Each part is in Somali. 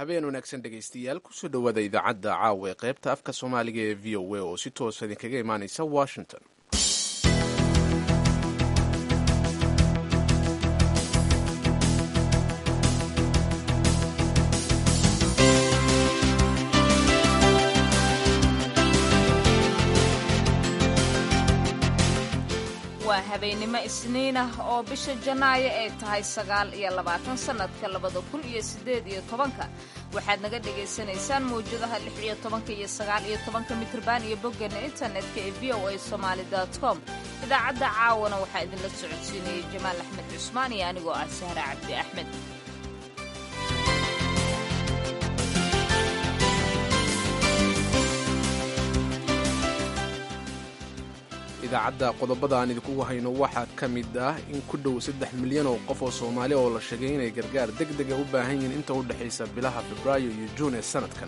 habeen wanaagsan dhegaystayaal kusoo dhowaada idaacadda caawa ee qaybta afka soomaaliga ee v o a oo si toosa idinkaga imaanaysa washington waa habeennimo isniin ah oo bisha janaayo ay tahay sagaal iyo labaatan sannadka labada kun iyo siddeed iyo tobanka waxaad naga dhagaysanaysaan mawjadaha lix iyo tobanka iyo sagaal iyo tobanka mitrban iyo boggeena internetka ee v o a somaali com idaacadda caawana waxaa idinla socodsiinayay jamaal axmed cusmaan iyo anigoo ah sahra cabdi axmed idaacadda qodobada aan idinkugu hayno waxaa ka mid ah in ku dhow saddex milyan oo qof oo soomaali oo la sheegay inay gargaar deg dega u baahan yihiin inta u dhexaysa bilaha febraayo iyo juun ee sannadkan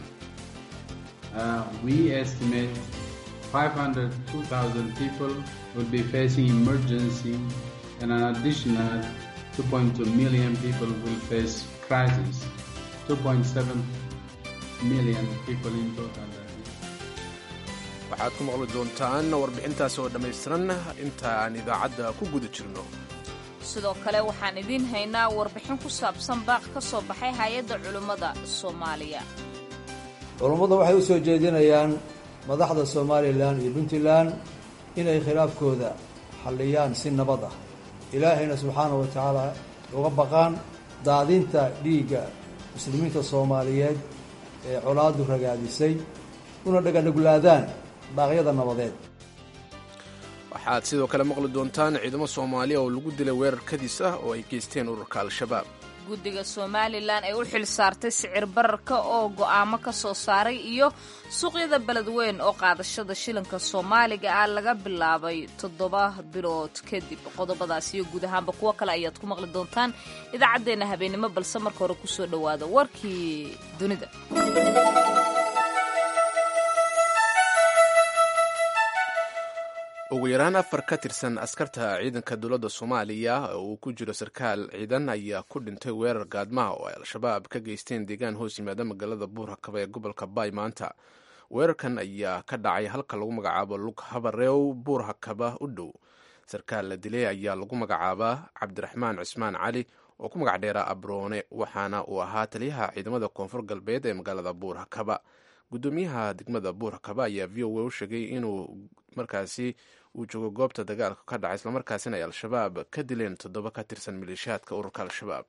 people will be facing emergency and an additional 2.2 million people will face crisis. 2.7 million people in total. waxaad ku maqli doontaan warbixintaas oo dhammaystiran inta aan idaacadda ku guda jirno sidoo kale waxaan idiin haynaa warbixin ku saabsan baaq ka soo baxay hay-adda culimmada soomaaliya culummadu waxay u soo jeedinayaan madaxda somalilan iyo puntland inay khilaafkooda xalliyaan si nabad ah ilaahayna subxaana wa tacaala uga baqaan daadinta dhiigga muslimiinta soomaaliyeed ee colaadu ragaadisay una dhaganuglaadaan baaqyada nabadeed waxaad sidoo kale maqli doontaan ciidamo soomaaliya oo lagu dilay weerar kadis ah oo ay geysteen ururka al-shabaab guddiga somalilan ee u xil saartay sicir bararka oo go'aamo ka soo saaray iyo suuqyada beledweyn oo qaadashada shilinka soomaaliga ah laga bilaabay toddoba bilood kadib qodobadaas iyo guud ahaanba kuwo kale ayaad ku maqli doontaan idaacaddeenna habeennimo balse marka hore kusoo dhowaada warkii dunida ugu yaraan afar ka tirsan askarta ciidanka dowladda soomaaliya oo uu ku jiro sarkaal ciidan ayaa ku dhintay weerar gaadmaha oo ay al-shabaab ka geysteen deegaan hoos yimaada magaalada buurhakaba ee gobolka baay maanta weerarkan ayaa ka dhacay halka lagu magacaabo lug habareew buurhakaba u dhow sarkaal la dilay ayaa lagu magacaabaa cabdiraxmaan cismaan cali oo ku magac dheeraa abroone waxaana uu ahaa taliyaha ciidamada koonfur galbeed ee magaalada buurhakaba gudoomiyaha degmada buurhakaba ayaa v o a u sheegay inuu markaasi uu joogo goobta dagaalka ka dhacay islamarkaasina ay al-shabaab ka dileen toddoba ka tirsan maleeshiyaadka ururka al-shabaab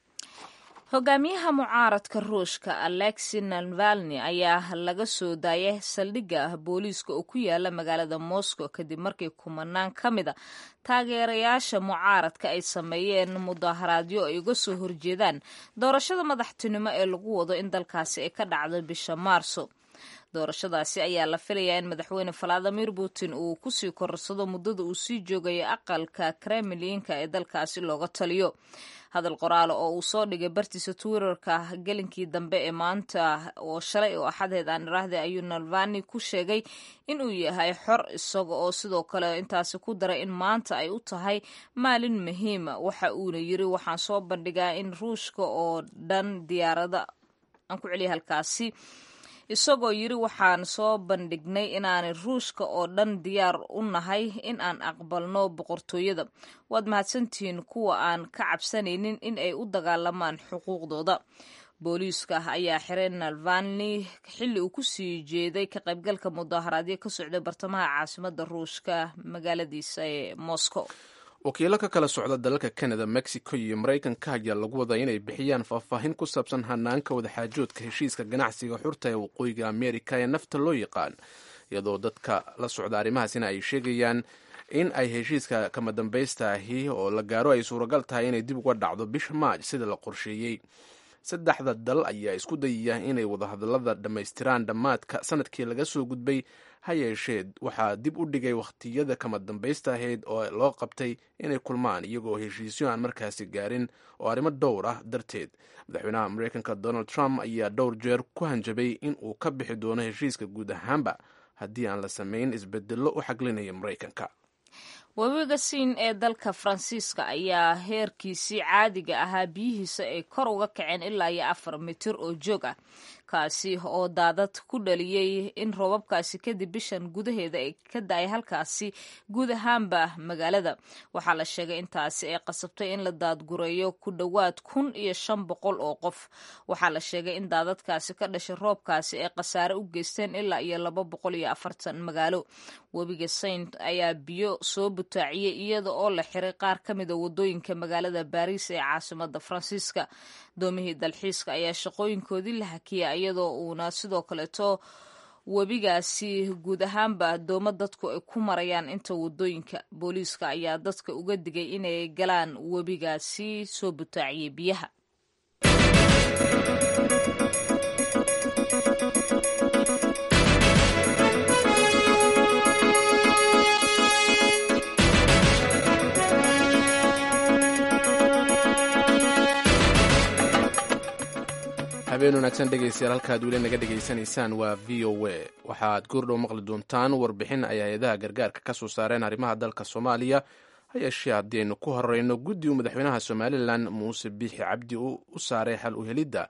hogaamiyaha mucaaradka ruushka alexi navalni ayaa laga soo daayay saldhigga booliiska oo ku yaala magaalada moscow kadib markii kumanaan ka mida taageerayaasha mucaaradka ay sameeyeen mudaharaadyo ay uga soo horjeedaan doorashada madaxtinimo ee lagu wado in dalkaasi ay ka dhacdo bisha maarso doorashadaasi ayaa la filayaa in madaxweyne valadimir putin uu kusii korarsado muddada uu sii joogayo aqalka kremlinka ee dalkaasi looga taliyo hadal qoraale oo uu soo dhigay bartiisa twitterka gelinkii dambe ee maanta oo shalay oo axadeed aan iraahday ayuu nalvani ku sheegay inuu yahay xor isaga oo sidoo kale intaasi ku daray in maanta ay u tahay maalin muhiima waxa uuna yiri waxaan soo bandhigaa in ruushka oo dhan diyaarada aan ku celiya halkaasi isagoo yiri waxaan soo bandhignay inaanay ruushka oo dhan diyaar u nahay in aan aqbalno boqortooyada waad mahadsantihiin kuwa aan ka cabsanaynin in ay u dagaalamaan xuquuqdooda booliiska ayaa xiray nalvani xilli uu ku sii jeeday ka qaybgalka mudaharaadyo ka socday bartamaha caasimada ruushka magaaladiisa ee moscow wakiilo ka kala socda dalalka canada mexico iyo maraykanka ayaa lagu wadaa inay bixiyaan faahfaahin ku saabsan hanaanka wadaxaajoodka heshiiska ganacsiga xurta ee waqooyiga amerika ee nafta loo yaqaan iyadoo dadka la socda arrimahaasina ay sheegayaan in ay heshiiska kama dambaysta ahi oo la gaaro ay suuragal tahay inay dib uga dhacdo bisha maaj sida la qorsheeyey saddexda dal ayaa isku dayaya inay wadahadallada dhammaystiraan dhammaadka sanadkii laga soo gudbay ha yeeshee waxaa dib u dhigay wakhtiyada kama dambaysta ahayd oo loo qabtay inay kulmaan iyagoo heshiisyo aan markaasi gaarin oo arrimo dhowr ah darteed madaxweynaha mareykanka donald trump ayaa dhowr jeer ku hanjabay in uu ka bixi doono heshiiska guud ahaanba haddii aan la samayn isbedello u xaglinaya maraykanka webiga siin ee dalka faransiiska ayaa heerkiisii caadiga ahaa biyihiisa ay kor uga kaceen ilaa iyo afar mitir oo joog ah kaasi oo daadad ku dhaliyey in roobabkaasi kadib bishan gudaheeda ay ka da-ay halkaasi guud ahaanba magaalada waxaa la sheegay intaasi ay qasabtay in la daadgureeyo ku dhowaad kun iyo shan boqol oo qof waxaa la sheegay in daadadkaasi ka dhashay roobkaasi ay khasaare u geysteen ilaa iyo laba boqol iyo afartan magaalo webiga saint ayaa biyo soo butaaciyey iyada oo la xiray qaar ka mida wadooyinka magaalada baariis ee caasimada faransiiska doomihii dalxiiska ayaa shaqooyinkoodii la hakiyay iyadoo uuna sidoo kaleeto webigaasi guud ahaanba doomo dadku ay ku marayaan inta wadooyinka booliiska ayaa dadka uga digay inay galaan webigaasi soo butaaciyey biyaha habeen wanaagsan dhegaystayaal halkaad weli naga dhegaysanaysaan waa v o a waxaad goordhow maqli doontaan warbixin ay hay-adaha gargaarka ka soo saareen arrimaha dalka soomaaliya ha yeeshee haddii aynu ku horeyno guddi uu madaxweynaha somalilan muuse biixi cabdi u saaray xal u helidda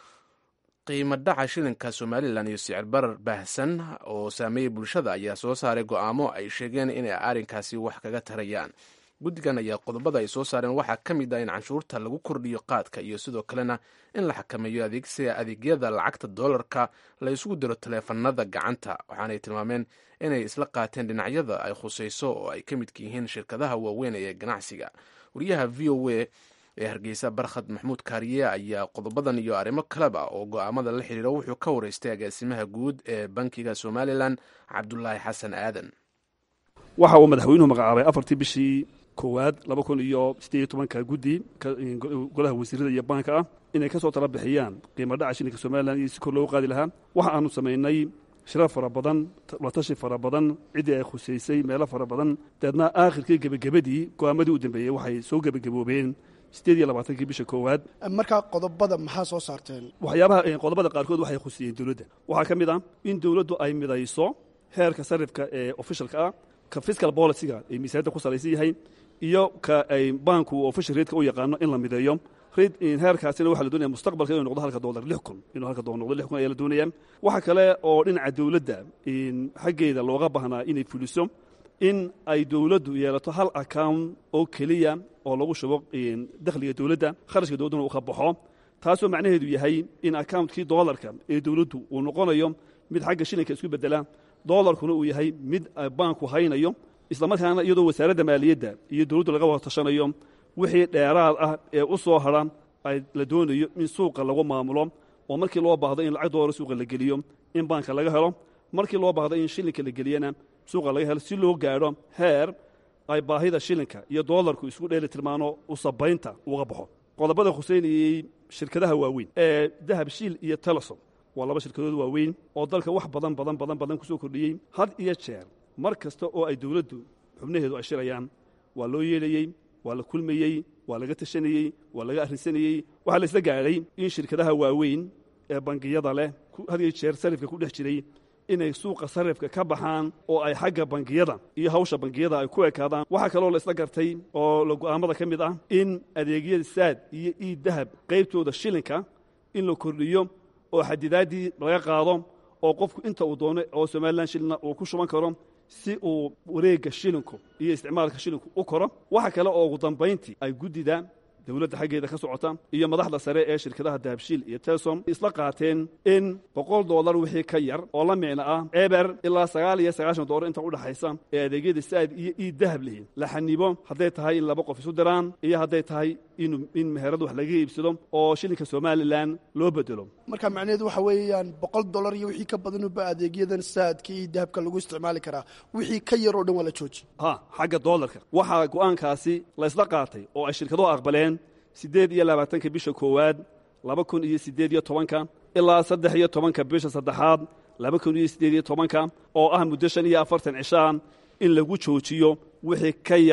qiimo dhaca shilinka somalilan iyo sicir barar baahsan oo saameeyey bulshada ayaa soo saaray go'aamo ay sheegeen inay arrinkaasi wax kaga tarayaan guddigan ayaa qodobada ay soo saareen waxaa ka mid ah in canshuurta lagu kordhiyo qaadka iyo sidoo kalena in la xakameeyo adeegsiga adeegyada lacagta doolarka la isugu diro taleefanada gacanta waxaanay tilmaameen inay isla qaateen dhinacyada ay khusayso oo ay ka midka yihiin shirkadaha waaweyn ee ganacsiga wariyaha v o a ee hargeysa barkhad maxmuud kaariye ayaa qodobadan iyo arrimo kaleba oo go'aamada la xiriira wuxuu ka wareystay agaasimaha guud ee bankiga somalilan cabdulaahi xasan aadan waxa uu madaxweynuhu magacaabay afartii bishii koowaad laba kun iyo siddeed iyo tobanka guddi golaha wasiirada iyo baanka ah inay ka soo tala bixiyaan qiimo dhaca shilinka somalilan iyo si kor loogu qaadi lahaa waxa aanu samaynay shirar fara badan latashi fara badan ciddii ay khusaysay meelo fara badan deedna aakhirkii gebagabadii go'aamadii u dambeeyey waxay soo gebagaboobeen siddeed iyo labaatankii bisha koowaad markaa qodobada maxaa soo saarteen waxyaabaha qodobada qaarkood waxay khusiyeen dowladda waxaa ka mid ah in dowladdu ay midayso heerka sarifka ee ofishalka ah ka fiscal boliciga ay miisaaniyadda ku salaysan yahay iyo ka ay baanku official reedka u yaqaano in la mideeyo reed heerkaasina waxaa la doonaya mustaqbalka inuu noqdo halka dollar lix kun inuu halka dollar noqdo lix kun ayaa la doonaya waxa kale oo dhinaca dowladda xaggeeda looga baahnaa inay fuliso in ay dowladdu yeelato hal account oo keliya oo lagu shubo dakhliga dowladda kharashka dowladduna uu ka baxo taasoo macnaheedu yahay in accountkii dollarka ee dowladdu uu noqonayo mid xagga shilinka isku bedela dolarkuna uu yahay mid baanku haynayo islamarkaana iyadoo wasaaradda maaliyadda iyo dowladdu laga wada tashanayo wixii dheeraad ah ee u soo hadra ay la doonayo in suuqa lagu maamulo oo markii loo baahdo in lacag doolar suuqa la geliyo in baanka laga helo markii loo baahdo in shilinka la geliyana suuqa laga helo si loo gaadho heer ay baahida shilinka iyo doolarku isku dheeli tilmaano usabaynta uga baxo qodobada khuseynayey shirkadaha waaweyn ee dahab shiil iyo telesom waa laba shirkadood waaweyn oo dalka wax badan badan badan badan ku soo kordhiyey had iyo jeer mar kasta oo ay dowladdu xubnaheedu ay shirayaan waa loo yeelayey waa la kulmayey waa laga tashanayey waa laga arrinsanayey waxaa la isla gaadhay in shirkadaha waaweyn ee bangiyada leh had iyo jeer sarifka ku dhex jiray inay suuqa sarifka ka baxaan oo ay xagga bangiyada iyo hawsha bangiyada ay ku ekaadaan waxaa kaloo la isla gartay oo la go'aamada ka mid ah in adeegyada saad iyo iid dahab qaybtooda shilinka in la kordhiyo oo xadidaaddii laga qaado oo qofku inta uu doono oo somalilan shilina uu ku shuban karo si uu wareegga shilinku iyo isticmaalka shilinku u koro waxa kale oo ugu dambayntii ay guddida dowladda xaggeeda ka socota iyo madaxda sare ee shirkadaha dahabshiil iyo telsom isla qaateen in boqol dollar wixii ka yar oo la micno ah eber ilaa sagaal iyo sagaashan dollar inta u dhaxaysa ee adeegyada saad iyo iid dahab lihiin la xanibo hadday tahay in laba qof isu diraan iyo hadday tahay in meherad wax laga iibsado oo shilinka somalilan loo bedelo marka macnaheedu waxa weeyaan boqol dollar iyo wixii ka badanuba adeegyadan saadka iyo dahabka lagu isticmaali karaa wixii ka yar oo dhan waa la jooji ha xagga doolarka waxaa go'aankaasi la isla qaatay oo ay shirkaduhu aqbaleen siddeed iyo labaatanka bisha koowaad laba kun iyo siddeed iyo tobanka ilaa saddex iyo tobanka bisha saddexaad laba kun iyo siddeed iyo tobanka oo ah muddo shan iyo afartan cishaan in lagu joojiyo wixii ka yar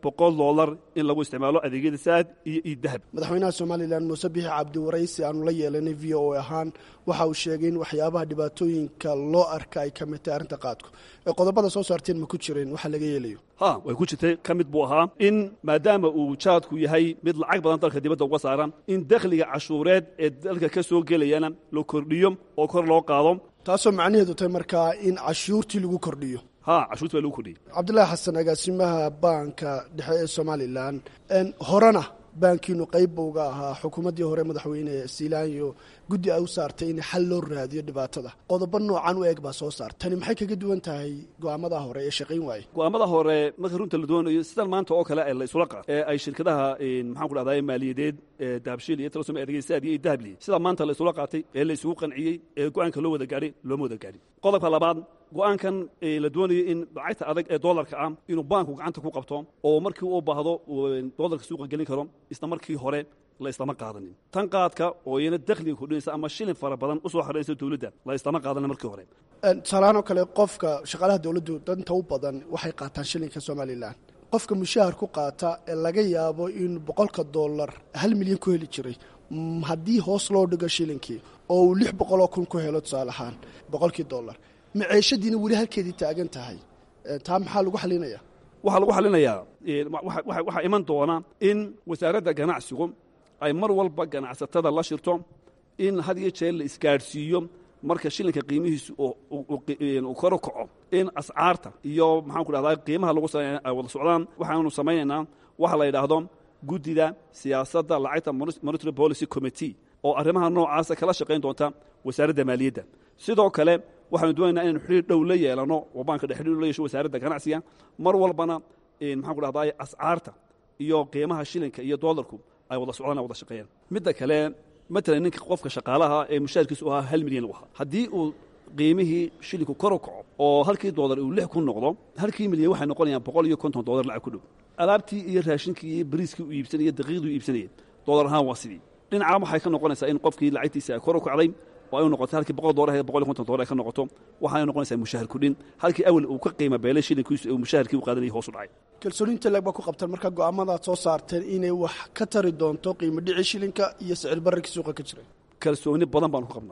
boqol dollar in lagu isticmaalo adeegyada saad iyo iyo dahab madaxweynaha somalilan muuse bixi cabdi waraysi aanu la yeelanay v o a ahaan waxa uu sheegay in waxyaabaha dhibaatooyinka loo arka ay ka mid tahay arrinta qaadku ee qodobada soo saarteen ma ku jireen waxa laga yeelayo ha way ku jirtay ka mid buu ahaa in maadaama uu jaadku yahay mid lacag badan dalka dibadda uga saaran in dakhliga cashuureed ee dalka ka soo gelayana la kordhiyo oo kor loo qaado taasoo macnaheedu tahay markaa in cashuurtii lagu kordhiyo ha cashuurta baa lagu kordhiyey cabdillaahi xasan agaasimaha baanka dhexe ee somalilan horena baankiinu qayb buu uga ahaa xukuumaddii hore madaxweyne siilaanyo guddi ay u saartay in xal loo raadiyo dhibaatada qodobo noocan u eeg baa soo saar tani maxay kaga duwan tahay go'aamada hore ee shaqayn waaye go'aamada hore marka runta la doonayo sidan maanta oo kale la isula qaad ee ay shirkadaha maxaan ku dhahdaa maaliyadeed dahabshiil iyo talasom adeegsaad iyo dahabli sida maanta la isula qaatay ee la isugu qanciyey ee go'aanka loo wada gaadhay looma wada gaadhin qodobka labaad go'aankan la doonayo in lacagta adag ee doolarka ah inuu baanku gacanta ku qabto oo markii uu baahdo doolarka suuqa gelin karo isla markii hore la islama qaadanin tan qaadka oo iyana dakhliga kordhinaysa ama shilin fara badan usoo xoraysa dowladda la islama qaadanin markii hore tusaalahaan oo kale qofka shaqaalaha dowladdu danta u badan waxay qaataan shilinka somalilan qofka mushahar ku qaata ee laga yaabo in boqolka dollar hal milyan ku heli jiray haddii hoos loo dhigo shilinkii oo uu lix boqoloo kun ku helo tusaale ahaan boqolkii dollar maceeshadiina weli halkeedii taagan tahay taa maxaa lagu xalinaya waxaa lagu xalinayaa waxaa iman doona in wasaaradda ganacsigu ay mar walba ganacsatada la shirto in had iyo jeer la isgaadhsiiyo marka shilinka qiimihiisu uu kor u kaco in ascaarta iyo maxaan ku dhahdaa qiimaha lagu sameeya ay wada socdaan waxaanu samaynaynaa waxa la yidhaahdo guddida siyaasadda lacagta monitary policy committee oo arrimaha noocaasa kala shaqayn doonta wasaaradda maaliyadda sidoo kale waxaanu doonaynaa inaynu xidhiir dhow la yeelano oo baanka dhex xidhiir la yeesho wasaaradda ganacsiga mar walbana maxaan ku dhahdaa ascaarta iyo qiimaha shilinka iyo doolarku ay wada socdaan ay wada shaqeeyaan midda kale matalan ninka qofka shaqaalaha ee mushaharkiisu u ahaa hal milyan u ahaa haddii uu qiimihii shilinku kor u kaco oo halkii doolar uu lix ku noqdo halkii milyan waxay noqonayaan boqol iyo konton doolar lacag ku dhow alaabtii iyo raashinkii iyo bariiskii u iibsanaya daqiiqdii u iibsanaya doolar ahaan waa sidii dhinacaa waxay ka noqonaysaa in qofkii lacagtiisa ay kor u kacday oo ay noqoto halkii boqol doolar boqol iyo konton doolar ay ka noqoto waxaay noqonaysaa mushahar kudhin halkii awal uu ka qiima beelay shilinkiisu uu mushaharkii u qaadanayay hoos u dhacay kalsooniinta leeg baa ku qabtaan marka go'aamadaad soo saarteen inay wax ka tari doonto qiimo dhici shilinka iyo sicir bararkii suuqa ka jiray kalsooni badan baanu ku qabnaa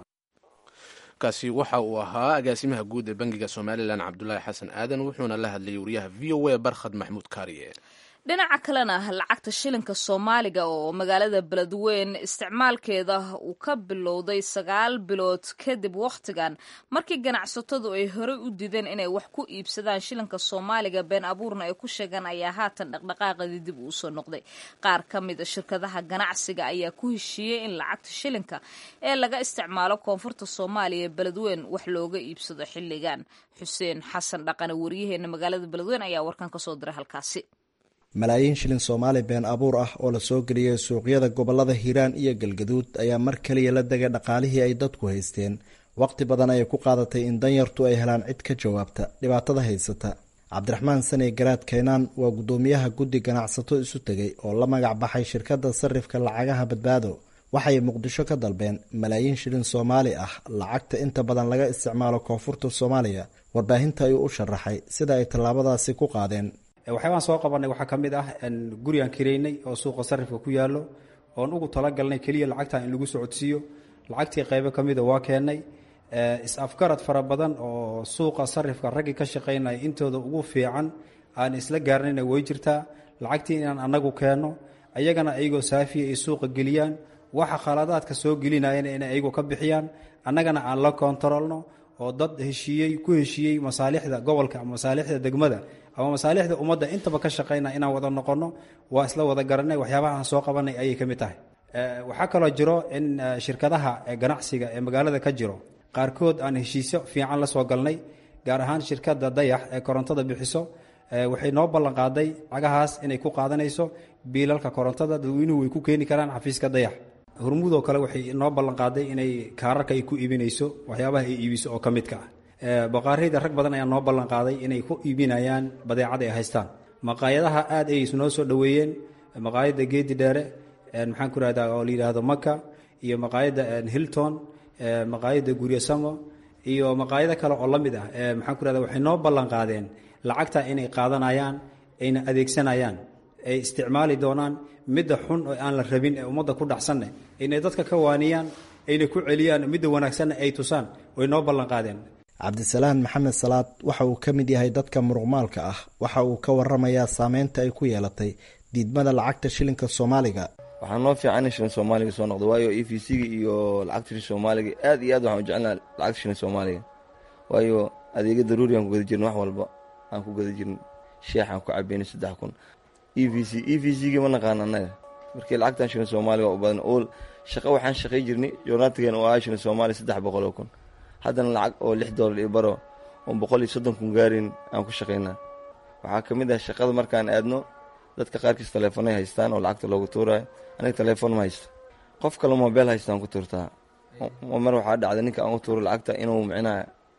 kaasi waxa uu ahaa agaasimaha guud ee bangiga somalilan cabdulaahi xasan aadan wuxuuna la hadlayay wariyaha v o a barkhad maxmuud kaariye dhinaca kalena lacagta shilinka soomaaliga oo magaalada beledweyn isticmaalkeeda uu ka bilowday sagaal bilood kadib wakhtigan markii ganacsatadu ay horey u dideen inay wax ku iibsadaan shilinka soomaaliga been abuurna ay ku sheegaan ayaa haatan dhaqdhaqaaqadii dib uu soo noqday qaar ka mid a shirkadaha ganacsiga ayaa ku heshiiyey in lacagta shilinka ee laga isticmaalo koonfurta soomaaliya beledweyn wax looga iibsado xilligan xuseen xasan dhaqane wariyaheena magaalada beledweyn ayaa warkan kasoo diray halkaasi malaayiin shilin soomaali been abuur ah oo lasoo geliyay suuqyada gobolada hiiraan iyo galgaduud ayaa mar kaliya la degay dhaqaalihii ay dadku haysteen waqti badan ayay ku qaadatay in danyartu ay helaan cid ka jawaabta dhibaatada haysata cabdiraxmaan sane garaad keenaan waa guddoomiyaha guddi ganacsato isu tegay oo la magac baxay shirkadda sarifka lacagaha badbaado waxay muqdisho ka dalbeen malaayiin shilin soomaali ah lacagta inta badan laga isticmaalo koonfurta soomaaliya warbaahinta ayuu u sharaxay sida ay tallaabadaasi ku qaadeen waxyaabaan soo qabanay waxaa ka mid ah gurigaan kireynay oo suuqa sarifka ku yaallo oon ugu talagalnay keliya lacagtan in lagu socodsiiyo lacagtii qaybo ka mida waa keennay is-afgarad fara badan oo suuqa sarifka raggii ka shaqaynaya intooda ugu fiican aan isla gaarnayna way jirtaa lacagtii inaan annagu keenno ayagana ayagoo saafiya ay suuqa geliyaan waxa khaladaadka soo gelinayana inay ayagu ka bixiyaan annagana aan la koontarolno oo dad heshiiyey ku heshiiyey masaalixda gobolka ama masaalixda degmada ama masaalixda ummadda intaba ka shaqayna inaan wada noqonno waa isla wada garanay waxyaabaha aan soo qabanay ayay ka mid tahay waxaa kaloo jiro in shirkadaha ganacsiga ee magaalada ka jiro qaarkood aan heshiisyo fiican la soo galnay gaar ahaan shirkadda dayax ee korontada bixiso waxay noo ballanqaaday lacagahaas inay ku qaadanayso biilalka korontada dadweynuhu way ku keeni karaan xafiiska dayax hormuudoo kale waxay noo ballanqaaday inay kaararka ay ku iibinayso waxyaabaha ay iibiso oo ka midka ah baqaarayda rag badan ayaa noo ballanqaaday inay ku iibinayaan badeecada ay haystaan maqaayadaha aad ay noo soo dhoweeyeen maqaayadda geedi dheere maxaan ku rahdaa oo la yidhaahdo maka iyo maqaayadda hilton maqaayadda guryasamo iyo maqaayado kale oo la mid ah maxaan ku rahda waxay noo ballanqaadeen lacagta inay qaadanayaan ayna adeegsanayaan ay isticmaali doonaan midda xun oo aan la rabin ee ummadda ku dhacsanne inay dadka ka waaniyaan ayna ku celiyaan midda wanaagsanna ay tusaan way noo ballan qaadeen cabdisalaan maxamed salaad waxa uu ka mid yahay dadka muruqmaalka ah waxa uu ka waramayaa saameynta ay ku yeelatay diidmada lacagta shilinka soomaaliga waxaa noo fiican in shilin soomaaliga soo noqdo waayo e v c-ga iyo lacagta shilin soomaaliga aad iyo aad waxaan u jecelnaha lacagta shilin soomaaliga waayo adeega daruuri aan ku gada jirna wax walba aan ku gada jirin sheex aan ku cabayna saddex kun e v c e v c-ga ma naqaan annaga markii lacagtan shilin soomaaliga waa u badan oo shaqo waxaan shaqay jirnay joornaatigan oo ah shilin soomaaliya saddex boqol oo kun haddana lacag oo lix doolar iyo baro oon boqol iyo soddon kun gaarin aan ku shaqaynaa waxaa ka mid ah shaqada markaan aadno dadka qaarkiis taleefonay haystaan oo lacagta loogu tuurayo aniga taleefon ma haysto qof kale mobeel haystaan ku tuurtaa mar waxaa dhacda ninka aan u tuuro lacagta inuu micnaa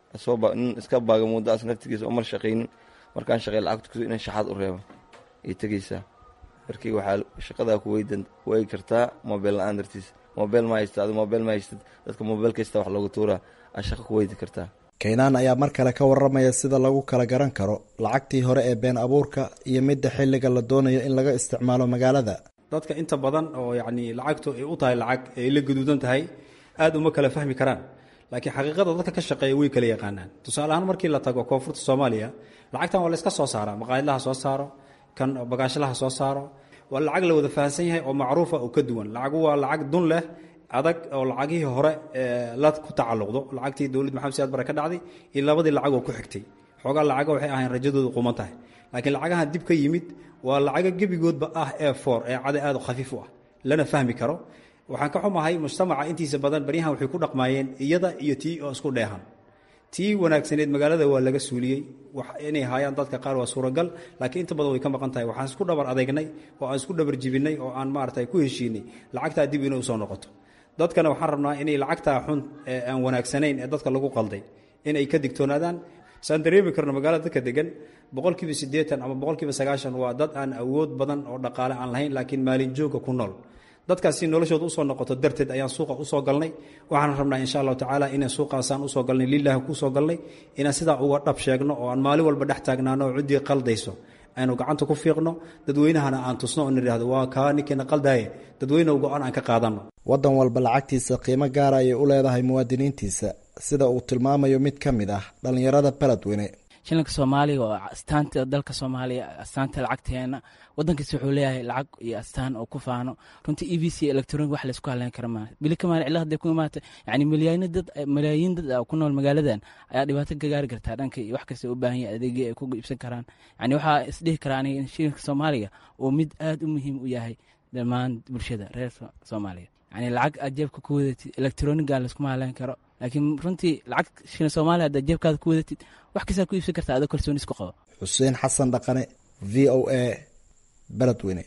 nin iska baaga muddaas naftigiisa oo mar shaqaynin markaan shaqey lacagta ku inan shaxaad u reebo ay tegaysaa markii waxaa shaqadaa ku weydan waegi kartaa mobeel la-aan dartiis mobeel ma haysta adi mobeel ma haystad dadka mobeel kasta wax loogu tuuraa aa shaqo ku weydi kartaa kaynaan ayaa mar kale ka waramaya sida lagu kala garan karo lacagtii hore ee been abuurka iyo midda xilliga la doonayo in laga isticmaalo magaalada dadka inta badan oo yacni lacagtu ay u tahay lacag ay la gaduudan tahay aada uma kala fahmi karaan laakiin xaqiiqada dadka ka shaqeeya way kala yaqaanaan tusaale ahaan markii la tago koonfurta soomaaliya lacagtan waa la iska soo saaraa maqaayadlaha soo saaro kan bagaashalaha soo saaro waa lacag la wada fahansan yahay oo macruufa oo ka duwan lacagu waa lacag dun leh adag oo lacagihii hore la ku tacalluqdo lacagtii dowlad maxamed siyaad bare ka dhacday iyo labadii lacagoo ku xigtay xoogaa lacaga waxay ahayn rajadoodu quman tahay laakiin lacagahan dib ka yimid waa lacaga gebigoodba ah ee foor ee cada aad u khafiif u ah lana fahmi karo waxaan ka xumahay mujtamaca intiisa badan baryahan waxay ku dhaqmaayeen iyada iyo tii oo isku dheehan tii wanaagsaneed magaalada waa laga suuliyey inay haayaan dadka qaar waa suuragal laakiin inta badan way ka maqan tahay waxaan isku dhabar adeegnay oo aan isku dhabar jibinay oo aan maarata ku heshiinay lacagtaa dib inay usoo noqoto dadkana waxaan rabnaa inay lacagtaa xun ee aan wanaagsanayn ee dadka lagu qalday inay ka digtoonaadaan saan dareemi karno magaalada dadka degan boqolkiiba siddeetan ama boqolkiiba sagaashan waa dad aan awood badan oo dhaqaale aan lahayn laakiin maalin jooga ku nool dadkaasi noloshooda usoo noqoto darteed ayaan suuqa usoo galnay waxaan rabnaa insha allahu tacaala inaan suuqaasaan usoo galnay lilahi kusoo galnay inaan sidaa uga dhab sheegno oo aan maalin walba dhex taagnaano oo ciddii qaldayso aynu gacanta ku fiiqno dadweynahana aan tusno oo nidhaahdo waa kaa ninkiina qaldaaye dadweynehu go-aan aan ka qaadanno waddan walba lacagtiisa qiimo gaara ayay u leedahay muwaadiniintiisa sida uu tilmaamayo mid ka mid ah dhallinyarada beledweyne shilinka soomaaliga oo astaanta dalka soomaaliya astaanta lacagteena wadankiis wuxuu leeyahay lacag iyo astaan oo ku faano runtii e v c electronic wax laysku haleyn kara maaha bili kamaal cilla hadday ku imaata yani milyaano dad malaayiin dad ah ku nool magaaladan ayaa dhibaato ka gaari kartaa dhanka iyo wax kasta u baahan yahay adeegyo ay ku iibsan karaan yani waxaa isdhihi karaa aniga in shilinka soomaaliga uu mid aad u muhiim u yahay dhammaan bulshada reer soomaaliya yani lacag aad jeebka ku wadatid electroniga layskuma haleyn karo laakiin runtii lacag shilin soomaaliya haddaad jeebkaada ku wadatid wax kastaa ku iibsan kartaa adoo kalsooni isku qabo xuseen xasan dhaqane v o a beledweyne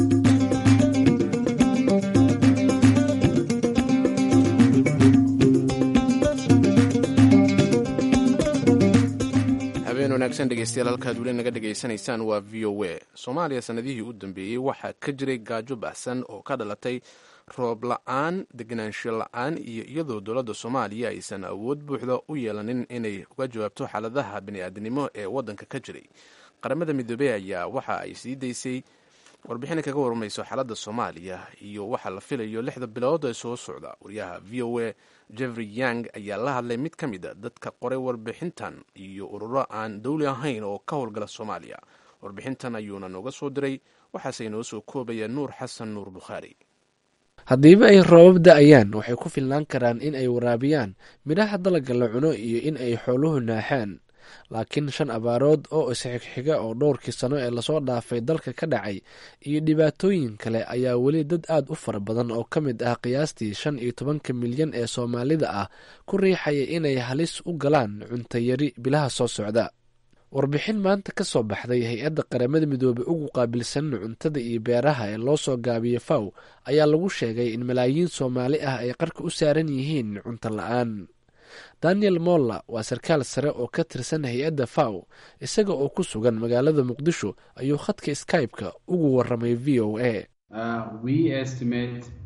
habeen wanaagsan dhegeystayaal halkaad weli naga dhegaysanaysaan waa v o a soomaaliya sanadihii u dambeeyey waxaa ka jiray gaajo baxsan oo ka dhalatay roob la-aan deganaansho la-aan iyo iyadoo dowladda soomaaliya aysan awood buuxda u yeelanin inay uga jawaabto xaaladaha bani-aadnimo ee waddanka ka jiray qaramada midoobey ayaa waxa ay sii daysay warbixina kaga warmayso xaaladda soomaaliya iyo waxaa la filayo lixda bilood ee soo socda wariyaha v o a jeffrey yang ayaa la hadlay mid ka mid a dadka qoray warbixintan iyo ururo aan dowli ahayn oo ka howlgala soomaaliya warbixintan ayuuna nooga soo diray waxaase inoo soo koobaya nuur xasan nuur bukhaari haddiiba ay roobab da-ayaan waxay ku filnaan karaan in ay waraabiyaan midhaha dalagga la cuno iyo in ay xooluhu naaxaan laakiin shan abaarood oo isxigxiga oo dhowrkii sano ee lasoo dhaafay dalka ka dhacay iyo dhibaatooyin kale ayaa weli dad aad u fara badan oo ka mid ah qiyaastii shan iyo tobanka milyan ee soomaalida ah ku riixaya inay halis u galaan cuntayari bilaha soo socda warbixin maanta ka soo baxday hay-adda qaramada midoobey ugu qaabilsan cuntada iyo beeraha ee loo soo gaabiyo faw ayaa lagu sheegay in malaayiin soomaali ah ay qarka u saaran yihiin cunto la-aan daniel molla waa sarkaal sare oo ka tirsan hay-adda faw isaga oo ku sugan magaalada muqdisho ayuu khadka skype-ka ugu waramay v o a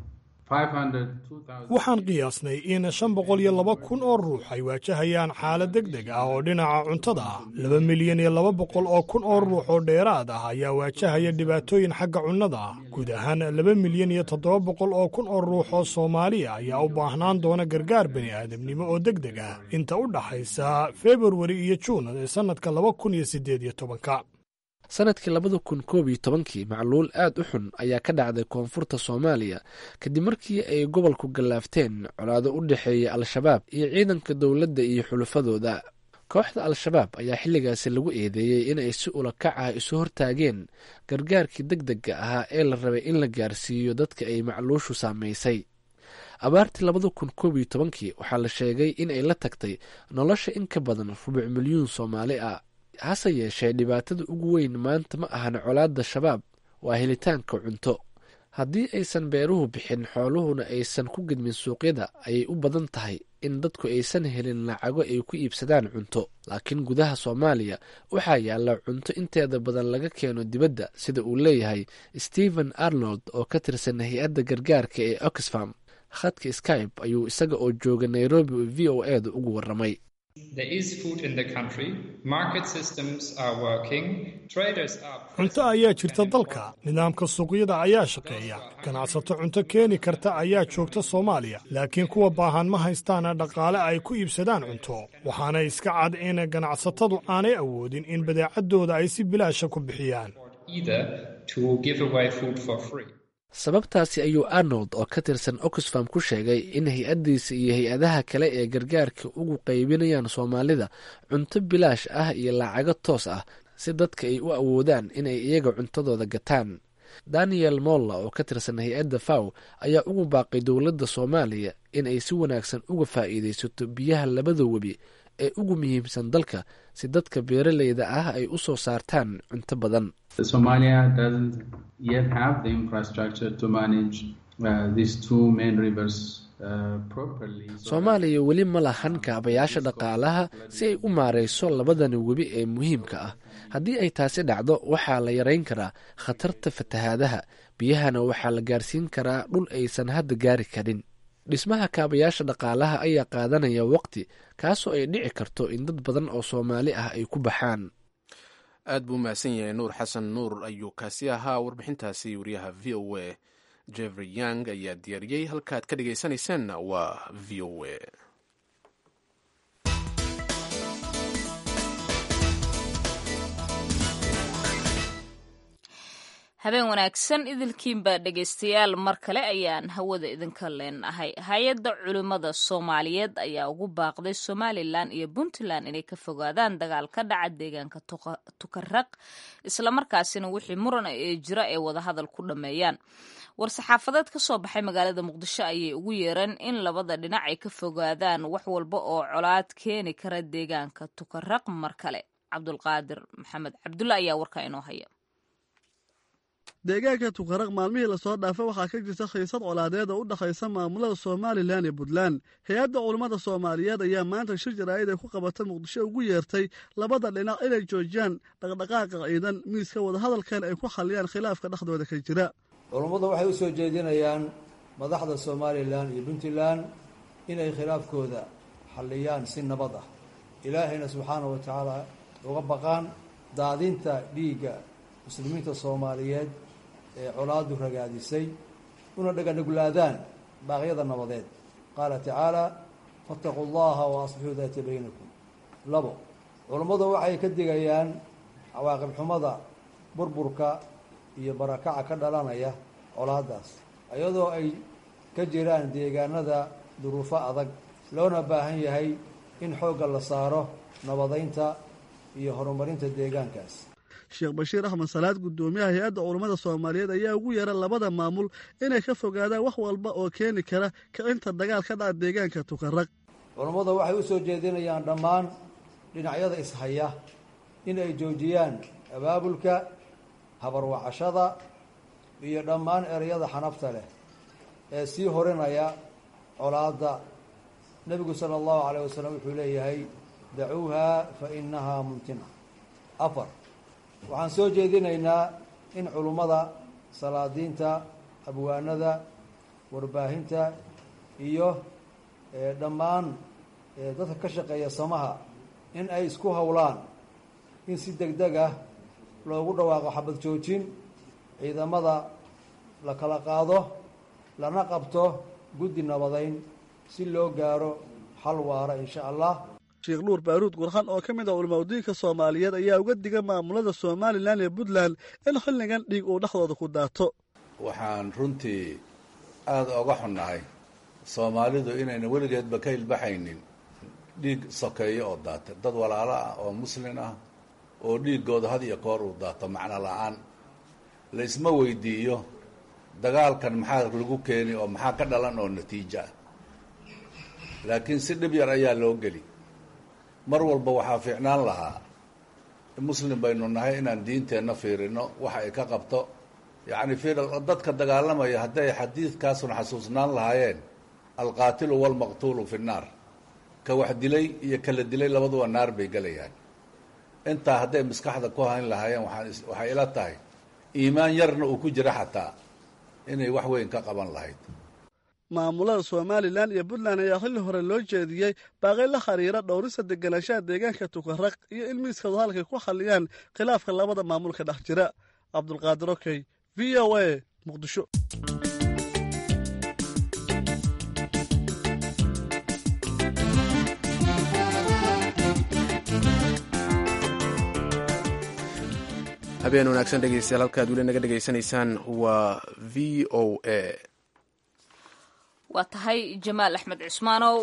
waxaan qiyaasnay in shan boqol iyo laba kun oo ruux ay waajahayaan xaalad deg deg ah oo dhinaca cuntada ah laba milyan iyo laba boqol oo kun oo ruux oo dheeraad ah ayaa waajahaya dhibaatooyin xagga cunnada ah guud ahaan laba milyan iyo toddoba boqol oo kun oo ruux oo soomaaliya ayaa u baahnaan doona gargaar bani aadamnimo oo deg deg ah inta u dhaxaysa februari iyo juun ee sannadka laba kun iyo siddeed iyo tobanka sanadkii labada kun koob iyo tobankii macluul aad u xun ayaa ka dhacday koonfurta soomaaliya kadib markii ay gobolku gallaafteen colaado u dhexeeya al-shabaab iyo ciidanka dowladda iyo xulufadooda kooxda al-shabaab ayaa xilligaasi lagu eedeeyey inay si ulakac ah isu hortaageen gargaarkii deg degga ahaa ee la rabay in la gaarsiiyo dadka ay macluushu saamaysay abaartii labada kun koob iyo tobankii waxaa la sheegay in ay la tagtay nolosha in ka badan rubuc milyuun soomaali ah hase yeeshee dhibaatada ugu weyn maanta ma ahan colaadda shabaab waa helitaanka cunto haddii aysan beeruhu bixin xooluhuna aysan ku gedmin suuqyada ayay u badan tahay in dadku aysan helin lacago ay ku iibsadaan cunto laakiin gudaha soomaaliya waxaa yaalla cunto inteeda badan laga keeno dibadda sida uu leeyahay stephen arnold oo ka tirsan hay-adda gargaarka ee oxfam khadka skype ayuu isaga oo jooga nairobi v o e da ugu warramay cunto ayaa jirta dalka nidaamka suuqyada ayaa shaqeeya ganacsato cunto keeni karta ayaa joogta soomaaliya laakiin kuwa baahan ma haystaan dhaqaale ay ku iibsadaan cunto waxaana iska cad in ganacsatadu aanay awoodin in badeecadooda ay si bilaasha ku bixiyaan sababtaasi ayuu arnold oo ka tirsan oxfam ku sheegay in hay-addiisa iyo hay-adaha kale ee gargaarka ugu qaybinayaan soomaalida cunto bilaash ah iyo lacago toos ah si dadka ay u awoodaan inay iyaga cuntadooda gataan daniel molla oo ka tirsan hay-adda faw ayaa ugu baaqay dowladda soomaaliya in ay si wanaagsan uga faa'iidaysato biyaha labada webi ee ugu muhiimsan dalka si dadka beeraleyda ah ay u soo saartaan cunto badan soomaaliya weli ma lahan kaabayaasha dhaqaalaha si ay u maarayso labadani webi ee muhiimka ah haddii ay taasi dhacdo waxaa la yarayn karaa khatarta fatahaadaha biyahana waxaa la gaarsiin karaa dhul aysan hadda gaari karin dhismaha kaabayaasha dhaqaalaha ayaa qaadanaya waqti kaasoo ay dhici karto in dad badan oo soomaali ah ay ku baxaan aad buu mahadsan yahay nuur xasan nuur ayuu kaasi ahaa warbixintaasi wariyaha v o a jeffrey young ayaa diyaariyey halkaad ka dhegaysanaysaanna waa v o a habeen wanaagsan idilkiinbaa dhegaystayaal mar kale ayaan hawada idinka leenahay hay-adda culimmada soomaaliyeed ayaa ugu baaqday somalilan iyo puntland inay ka fogaadaan dagaal ka dhaca deegaanka tukaraq islamarkaasina wixii muran ee jira ee wadahadal ku dhammeeyaan war-saxaafadeed ka soo baxay magaalada muqdisho ayay ugu yeereen in labada dhinac ay ka fogaadaan wax walba oo colaad keeni kara deegaanka tukaraq mar kale cabdulqaadir maxamed cabdulla ayaa warkaa inoo haya deegaanka tukaraq maalmihii lasoo dhaafay waxaa ka jirta khiisad colaadeed oo u dhexaysa maamulada somalilan iyo puntland hay-adda culummada soomaaliyeed ayaa maanta shir jaraa'id ay ku qabatay muqdisho ugu yeertay labada dhinac inay joojiyaan dhaqdhaqaaqa ciidan miiska wadahadalkan ay ku xalliyaan khilaafka dhexdooda ka jira culummadu waxay u soo jeedinayaan madaxda somalilan iyo puntland inay khilaafkooda xalliyaan si nabad ah ilaahayna subxaana wa tacaala uga baqaan daadinta dhiigga muslimiinta soomaaliyeed ee colaadu ragaadisay una dhaganuglaadaan baaqyada nabadeed qaala tacaala faataquu llaha wa aslixuu daata baynakum labo culummadu waxay ka digayaan cawaaqib xumada burburka iyo barakaca ka dhalanaya colaadaas iyadoo ay ka jiraan deegaanada duruufo adag loona baahan yahay in xoogga la saaro nabadaynta iyo horumarinta deegaankaas sheekh bashiir axmed salaad guddoomiyaha hay-adda culummada soomaaliyeed ayaa ugu yeera labada maamul inay ka fogaadaan wax walba oo keeni kara kicinta dagaal ka dhaca deegaanka tukaraq culummada waxay u soo jeedinayaan dhammaan dhinacyada ishaya in ay joojiyaan abaabulka habarwacashada iyo dhammaan ereyada xanafta leh ee sii horinaya colaadda nebigu sala allahu calayh wasalam wuxuu leeyahay dacuuha fa innahaa mumtina afar waxaan soo jeedinaynaa in culummada salaadiinta abwaanada warbaahinta iyo dhammaan dadka ka shaqeeya samaha in ay isku howlaan in si deg deg ah loogu dhawaaqo xabad joojin ciidamada la kala qaado lana qabto guddi nabadayn si loo gaaro xal waara insha allah sheekh nuur baaruud gurxan oo ka mid ah culamaudiinka soomaaliyeed ayaa uga diga maamulada somalilan iyo puntland in xilligan dhiig uu dhexdooda ku daato waxaan runtii aada oga xunnahay soomaalidu inayna weligeedba ka ilbaxaynin dhiig sokeeyo oo daata dad walaalo ah oo muslin ah oo dhiiggooda had iyo koor uu daato macno la-aan la isma weydiiyo dagaalkan maxaa lagu keeni oo maxaa ka dhalan oo natiijo ah laakiin si dhib yar ayaa loo geli mar walba waxaa fiicnaan lahaa muslim baynu nahay inaan diinteenna fiirino waxa ay ka qabto yacni fiir dadka dagaalamaya hadday xadiidkaasuna xasuusnaan lahaayeen alqaatilu walmaqtuulu fi nnaar ka wax dilay iyo kala dilay labaduba naar bay gelayaan intaa hadday maskaxda ku hayn lahaayeen waxaan waxay ila tahay iimaan yarna uu ku jira xataa inay wax weyn ka qaban lahayd maamulada somalilan iyo puntland ayaa xilli hore loo jeediyey baaqay la xiriira dhowrista deganaanshaha deegaanka tukaraq iyo in miiskadu halkay ku xalliyaan khilaafka labada maamul ka dhex jira cabdulqaadir okey v o a muqdisho habeen wanaagsan dhegeystayaal halkaad weli naga dhegaysanaysaan waa v o a waa tahay jamaal axmed cusmaanow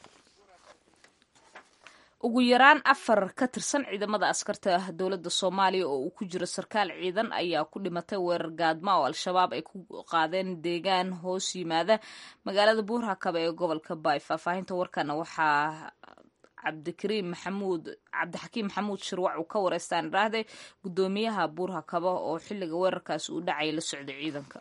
ugu yaraan afar ka tirsan ciidamada askarta dowladda soomaaliya oo uu ku jiro sarkaal ciidan ayaa ku dhimatay weerar gaadma oo al-shabaab ay ku qaadeen deegaan hoos yimaada magaalada buurhakaba ee gobolka baay faahfaahinta warkana waxaa cabdikariim maxamuud cabdixakiim maxamuud shirwac uu ka wareystaan iraahday guddoomiyaha buurhakaba oo xilliga weerarkaas uu dhacay la socday ciidanka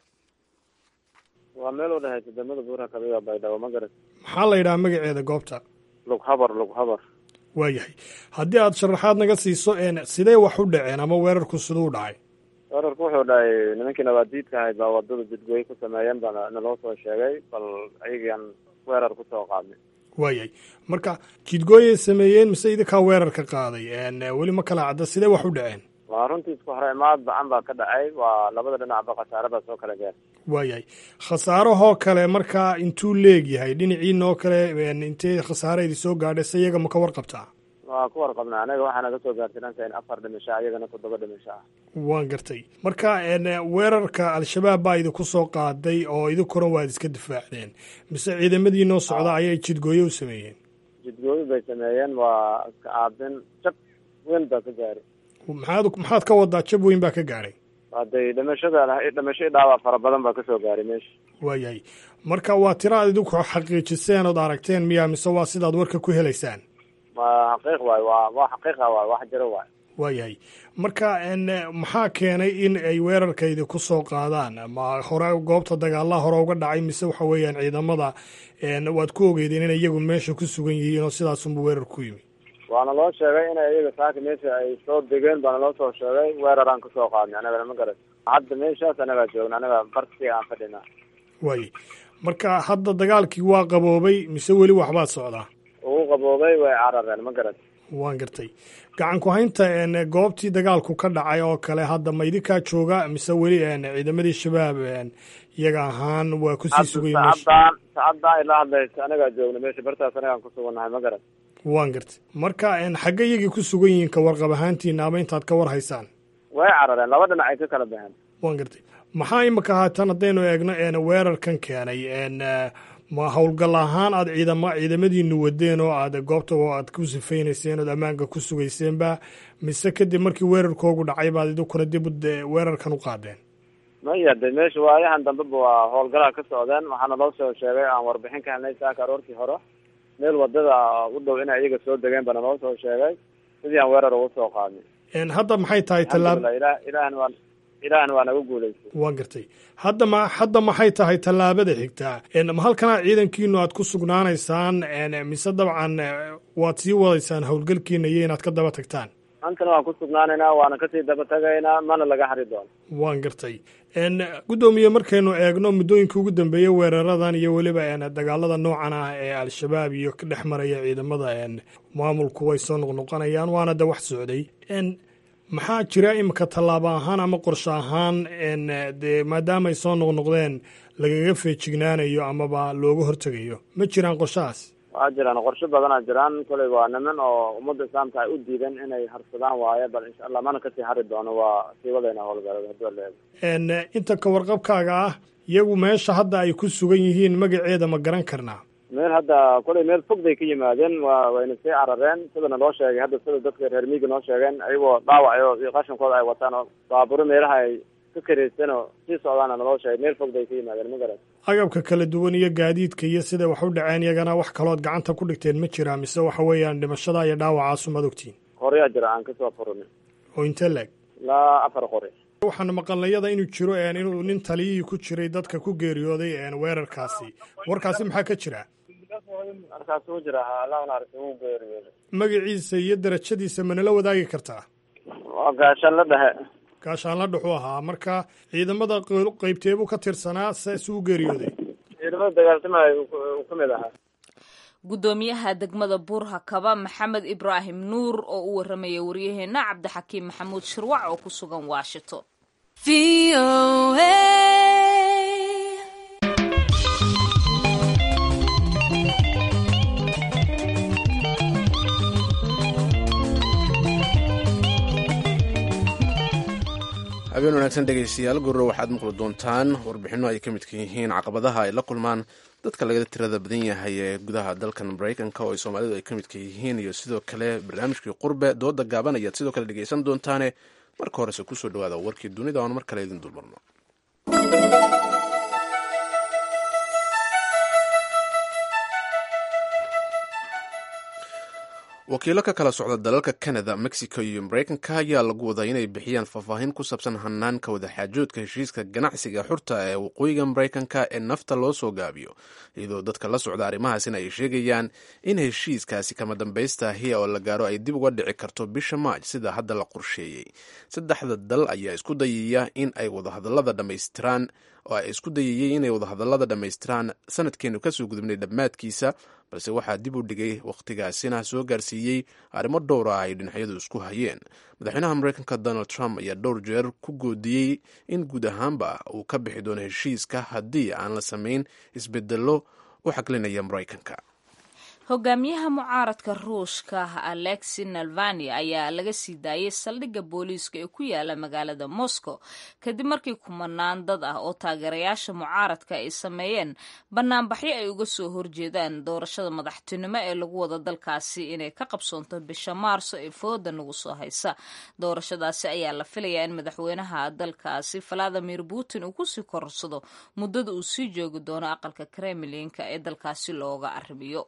waa meel u dhahay ciidamada buurhakaba iyo baydhabo ma garat maxaa la yidhaha magaceeda goobta lughabar lughabar waayahay haddii aada sharaxaad naga siiso sidee wax u dhaceen ama weerarku siduu dhacay weerarku wuxuu dhahay nimankii nabaadiidka ahayd baa wadada jidgooye ku sameeyeen baa naloo soo sheegay bal ayagaan weerar kusoo qaadnay waayahay marka jidgooyay sameeyeen mise idinkaa weerar ka qaaday weli ma kala cadda sidee wax u dhaceen waa runtii isku hore imaad bacan baa ka dhacay waa labada dhinacba khasaare baa soo kala gaar waayahay khasaarahoo kale markaa intuu leegyahay dhinaciinoo kale intee khasaareydi soo gaadhay se iyaga ma ka warqabtaa waa ku warqabnaa anaga waxaa naga soo gaartay dhanka in afar dhimasho ah iyagana toddoba dhimasho ah waan gartay marka weerarka al-shabaab baa idinku soo qaaday oo idinkuna waad iska difaacdeen mise ciidamadiinoo socda ayay jidgooye u sameeyeen jidgooye bay sameeyeen waa iska aabin jab weyn baa ka gaaray maxaad maxaad ka wadaa jab weyn baa ka gaadhay hadday dhimashada dhimasho dhaawac fara badan baa kasoo gaaray meesha waayahay marka waa tira ad idinku xaqiijiseen ood aragteen miya mise waa sidaad warka ku helaysaan ma xaqiiq waay waa waa xaqiiqa waay wax jiro waay waayahay marka maxaa keenay in ay weerarkaydi ku soo qaadaan ma hore goobta dagaalaha hore uga dhacay mise waxa weeyaan ciidamada waad ku ogeydeen inay iyagu meesha ku sugan yihiin oo sidaasunba weerar ku yimi waana loo sheegay inay iyaga saaka meesha ay soo degeen baana loo soo sheegay weeraraan kasoo qaadnay anagana ma garat hadda meeshaas anagaa joogna anaga barsi aan fadhinaa waayay marka hadda dagaalkii waa qaboobay mise weli waxbaad socdaa uu qaboobay way carareen ma garat waan gartay gacan ku haynta goobtii dagaalku ka dhacay oo kale hadda ma idinkaa jooga mise weli ciidamadii shabaab iyaga ahaan waa kusii sugay sacaddaan sacaddaan ilaa hadlaysa anagaa joogna meesha bartaas anagaan ku sugannahay ma garat waan gartay marka xagge iyagii ku sugan yihiin ka warqab ahaantiina ama intaad ka war haysaan way carareen laba dhinac ay ka kala baxeen waan gartay maxaa imika haatan haddaynu eegno weerarkan keenay ma howlgal ahaan aad ciidama ciidamadiinu wadeen oo aad goobta aad ku sifaynayseen ood ammaanka ku sugayseenba mise kadib markii weerarkoogu dhacay baad idinkuna dib weerarkan u qaadeen maya de meesha waayahan dambeba waa howlgalaa ka socdeen waxaana loo soo sheegay aan warbixin ka helnay saaka aroortii hore meel wadada u dhow inay iyaga soo degeen bana loo soo sheegay sidii aan weerar ugu soo qaadnay hadda maxay tahay tallaab ila ilaahna waa ilaahna waa naga guulaystay waan gartay hadda ma hadda maxay tahay tallaabada xigtaa ma halkanaa ciidankiinu aad ku sugnaanaysaan mise dabcan waad sii wadaysaan howlgalkiina iyo inaad ka daba tagtaan antana waan ku sugnaanaynaa waana kasii daba tagaynaa mana laga hari doono waan gartay guddoomiye markaynu eegno muddooyinka ugu dambeeyey weeraradan iyo weliba dagaalada noocan ah ee al-shabaab iyo ka dhex maraya ciidamada maamulku way soo noqnoqonayaan waana de wax socday maxaa jira imika tallaabo ahaan ama qorshe ahaan dee maadaamaay soo noqnoqdeen lagaga feejignaanayo amaba looga hortegayo ma jiraan qorshahaas waa jiraan qorshe badanaa jiraan koley waa niman oo ummadda islaamka ay u diideen inay harsadaan waaye bal insha allah mana kasii hari doono waa sii wadayna howlgalada hadii waa leedahay inta ka warqabkaaga ah iyagu meesha hadda ay ku sugan yihiin magaceeda ma garan karnaa meel hadda koley meel fog bay ka yimaadeen wa wayna sii carareen sidana loo sheegay hadda sida dadka reer miiga noo sheegeen ayagoo dhaawacayo iyo qashankooda ay wataan oo baaburo meelaha ay ka karaysan oo sii socdaana naloo sheegay meel fog bay ka yimaadeen ma garan agabka kala duwan iyo gaadiidka iyo sida wax u dhaceen iyagana wax kalood gacanta ku dhigteen ma jiraa mise waxa weeyaan dhimashada iyo dhaawacaasu maad ogtiin qoryaa jira aan kasoo furinin oo intee leeg ilaa afar qori waxaan maqalnayada inuu jiro inuu nin taliyihii ku jiray dadka ku geeriyooday weerarkaasi warkaasi maxaa ka jira markaas uu jira allah naxariis uu geeriyooday magaciisa iyo darajadiisa manala wadaagi kartaa waa gaashaan la dhexe gaashaanla dhuxuu ahaa marka ciidamada qeybteebuu ka tirsanaa saasuu u geeriyooday ciidamada dagaaltamaya uu ka mid ahaa guddoomiyaha degmada buurhakaba maxamed ibraahim nuur oo u warramaya waryaheena cabdixakiim maxamuud shirwac oo ku sugan washington habeen wanaagsan dhegaystayaal gurro waxaad maqli doontaan warbixinno ay ka midka yihiin caqabadaha ay la kulmaan dadka laga tirada badan yahay ee gudaha dalkan maraykanka oo ay soomaalidu ay ka midka yihiin iyo sidoo kale barnaamijkii qurbe dooda gaaban ayaad sidoo kale dhegaysan doontaane marka horese kusoo dhawaada warkii dunida oon mar kale idin dulmarno wakiilo ka kala socda dalalka canada mexico iyo maraykanka ayaa lagu wadaa inay bixiyaan faahfaahin ku saabsan hanaanka wadaxaajoodka heshiiska ganacsiga xurta ee waqooyiga maraykanka ee nafta loo soo gaabiyo iyadoo dadka la socda arrimahaasina ay sheegayaan in heshiiskaasi kama dambaystahi oo la gaaro ay dib uga dhici karto bisha maaj sida hadda la qorsheeyey saddexda dal ayaa isku dayaya in ay wadahadalada dhammaystiraan oo ay isku dayayey inay wadahadalada dhammaystiraan sanadkeenu kasoo gudubnay dhammaadkiisa balse waxaa dib u dhigay wakhtigaasina soo gaarsiiyey arrimo dhowra ay dhinacyadu isku hayeen madaxweynaha maraykanka donald trump ayaa dhowr jeer ku goodiyey in guud ahaanba uu ka bixi doono heshiiska haddii aan la samayn isbedello u xaglinaya maraykanka hogaamiyaha mucaaradka ruushka alexi nalvani ayaa laga sii daayay saldhigga booliiska ee ku yaala magaalada moscow kadib markii kumanaan dad ah oo taageerayaasha mucaaradka ay sameeyeen banaanbaxyo ay uga soo horjeedaan doorashada madaxtinimo ee lagu wada dalkaasi inay ka qabsoonto bisha maarso ee fooda nagu soo haysa doorashadaasi ayaa la filayaa in madaxweynaha dalkaasi valadimir putin uu kusii korsado muddada uu sii joogi doono aqalka kremlinka ee dalkaasi looga arrimiyo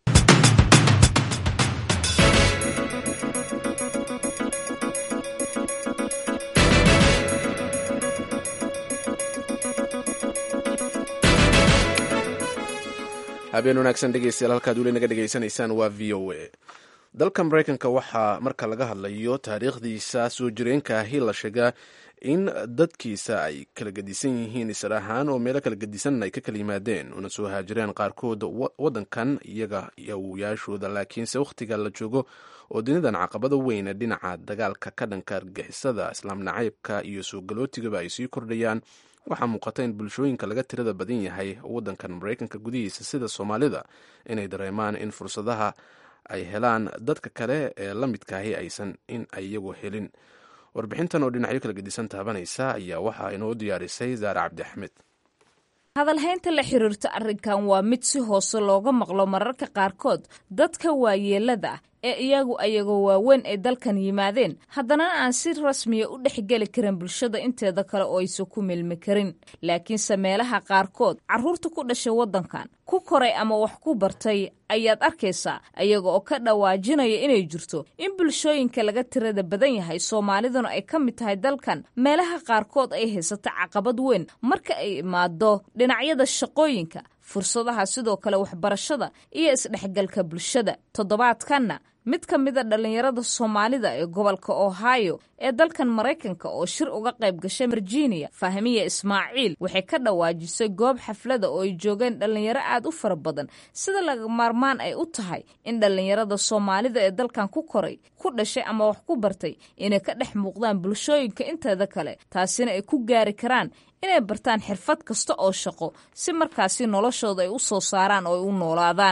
habeen wanaagsan dhegeystayaal halkaad weli naga dhegaysanaysaan waa v o a dalka maraykanka waxaa marka laga hadlayo taariikhdiisa soo jireenka ahi la sheegaa in dadkiisa ay kala gedisan yihiin isar ahaan oo meelo kala gedisan ay ka kala yimaadeen una soo haajireen qaarkood wadankan iyaga awuyaashooda laakiinse wakhtiga la joogo oo dunidan caqabada weyne dhinaca dagaalka ka dhanka argixisada islaam nacaybka iyo soo galootigaba ay sii kordhayaan waxaa muuqata in bulshooyinka laga tirada badan yahay wadankan maraykanka gudihiisa sida soomaalida inay dareemaan in fursadaha ay helaan dadka kale ee la midkaahi aysan in ay iyagu helin warbixintan oo dhinacyo kala gedisan taabanaysa ayaa waxaa inoo diyaarisay zaare cabdi axmed hadalhaynta la xiriirta arrinkan waa mid si hoose looga maqlo mararka qaarkood dadka waayeelada ah ee iyagu ayagoo waaweyn ay dalkan yimaadeen haddana aan si rasmiya u dhexgeli karin bulshada inteeda kale oo aysan ku milmi karin laakiinse meelaha qaarkood carruurta ku dhashay waddankan ku koray ama wax ku bartay ayaad arkaysaa ayaga oo ka dhawaajinaya inay jirto in bulshooyinka laga tirada badan yahay soomaaliduna ay ka mid tahay dalkan meelaha qaarkood ay haysata caqabad weyn marka ay imaado dhinacyada shaqooyinka fursadaha sidoo kale waxbarashada iyo isdhexgalka bulshada toddobaadkanna mid ka mida dhallinyarada soomaalida ee gobolka ohio ee dalkan maraykanka oo shir uga qayb gashay virginia fahmiya ismaaciil waxay ka dhawaajisay goob xaflada oo ay joogeen dhallinyaro aad u fara badan sida laga maarmaan ay u tahay in dhallinyarada soomaalida ee dalkan ku koray ku dhashay ama wax ku bartay inay ka dhex muuqdaan bulshooyinka inteeda kale taasina ay ku gaari karaan inay bartaan xirfad kasta oo shaqo si markaasi noloshooda ay u soo saaraan oo ay u noolaadaan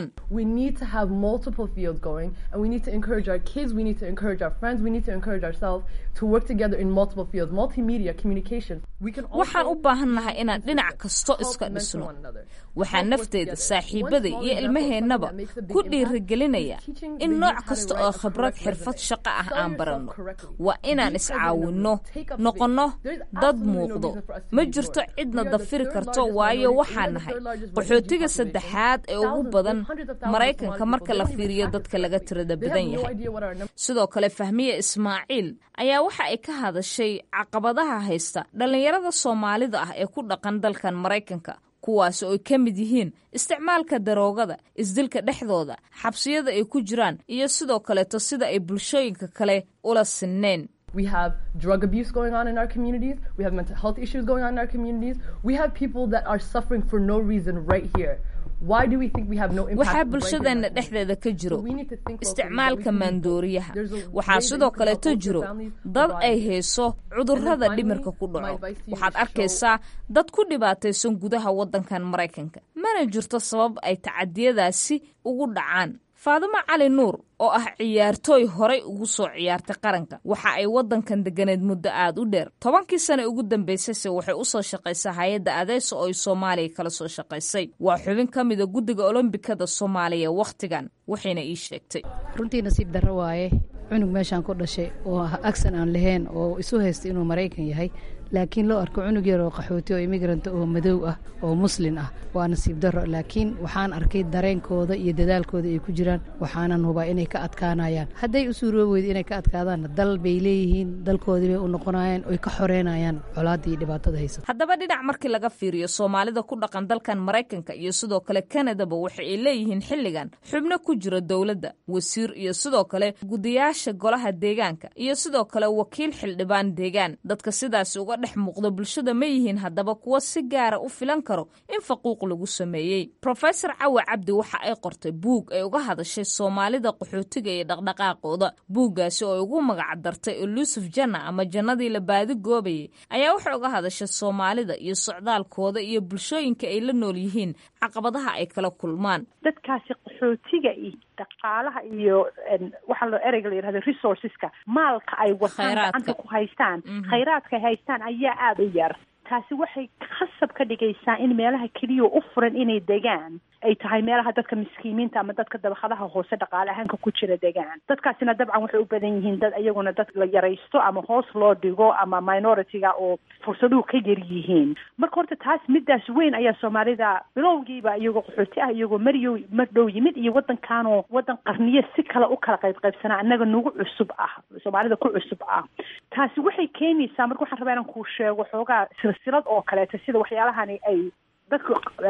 waxaan u baahannahay inaan dhinac kasto iska dhisno waxaa nafteeda saaxiibada iyo ilmaheennaba ku dhiirigelinaya in nooc kasta oo khibrad xirfad shaqo ah aan baranno waa inaan iscaawinno noqonno dad muuqdo ma jirto cidna dafiri karto waayo waxaa nahay qaxootiga saddexaad ee ugu badan maraykanka marka la fiiriyo dadka laga tirada badan yahay sidoo kale fahmiye ismaaciil ayaa waxa ay ka hadashay caqabadaha haysta dhallinyarada soomaalida ah ee ku dhaqan dalkan maraykanka kuwaas oo ay ka mid yihiin isticmaalka daroogada isdilka dhexdooda xabsiyada ay ku jiraan iyo sidoo kaleeto sida ay bulshooyinka kale ula sinneen We have drug abuse going on in our communities. We have mental health issues going on in our communities. We have people that are suffering for no reason right here. Why do we think we have no impact? waxaa bulshadeenna dhexdeeda ka jiro isticmaalka maandooriyaha waxaa sidoo kaleeto jiro dad ay hayso cudurrada dhimirka ku dhaco waxaad arkaysaa dad ku dhibaataysan gudaha waddankan maraykanka mana jirto sabab ay tacadiyadaasi ugu dhacaan faadimo cali nuur oo ah ciyaartooy horay ugu soo ciyaartay qaranka waxa ay waddankan deganeed muddo aad u dheer tobankii sane ugu dambaysayse waxay u soo shaqaysay hay-adda adeyso oo ay soomaaliya kala soo shaqaysay waa xubin ka mida guddiga olombikada soomaaliya wakhtigan waxayna ii sheegtay runtii nasiib darro waaye cunug meeshaan ku dhashay oo agsan aan lahayn oo isu haystay inuu maraykan yahay laakiin loo arko cunug yar oo qaxooti oo imigrant oo madow ah oo muslin ah waa nasiib darro laakiin waxaan arkay dareenkooda iyo dadaalkooda ay ku jiraan waxaanan hubaa inay ka adkaanayaan hadday u suuroobi weyda inay ka adkaadaanna dal bay leeyihiin dalkoodii bay u noqonayaan oy ka xoreynayaan colaadda iyo dhibaatada haysata haddaba dhinac markii laga fiiriyo soomaalida ku dhaqan dalkan maraykanka iyo sidoo kale kanadaba waxa ay leeyihiin xilligan xubno ku jira dowladda wasiir iyo sidoo kale gudayaasha golaha deegaanka iyo sidoo kale wakiil xildhibaan deegaan dadka sidaasi uga dhex muuqda bulshada ma yihiin haddaba kuwa si gaara u filan karo in faquuq lagu sameeyey rofesor cawe cabdi waxa ay qortay buug ay uga hadashay soomaalida qaxootiga iyo dhaqdhaqaaqooda buuggaasi oo ay ugu magac dartay elusuf janna ama jannadii la baadi goobayay ayaa waxay uga hadashay soomaalida iyo socdaalkooda iyo bulshooyinka ay la nool yihiin caqabadaha ay kala kulmaan dadkaasi qaxootiga iyo dhaqaalaha iyo waxaa loo ereyga la yidhahdo resourceska maalka ay wataan gacanta ku haystaan khayraadka ay haystaan ayaa aada u yar taasi waxay khasab ka dhigaysaa in meelaha keliya u furan inay degaan ay tahay meelaha dadka miskiimiinta ama dadka dabaqadaha hoose dhaqaale ahaanka ku jira degaan dadkaasina dabcan waxay u badan yihiin dad iyaguna dad la yaraysto ama hoos loo dhigo ama minority-ga oo fursaduhu ka yar yihiin marka horta taas midaas weyn ayaa soomaalida bilowgiiba iyagoo qaxooti ah iyagoo mariyo mar dhow yimid iyo waddankaanoo waddan qarniyo si kale u kala qayb qaybsanaa annaga nagu cusub ah soomaalida ku cusub ah taasi waxay keenaysaa marka waxaan rabaa inaan kuu sheego xoogaa silsilad oo kaleeto sida waxyaalahani ay dadka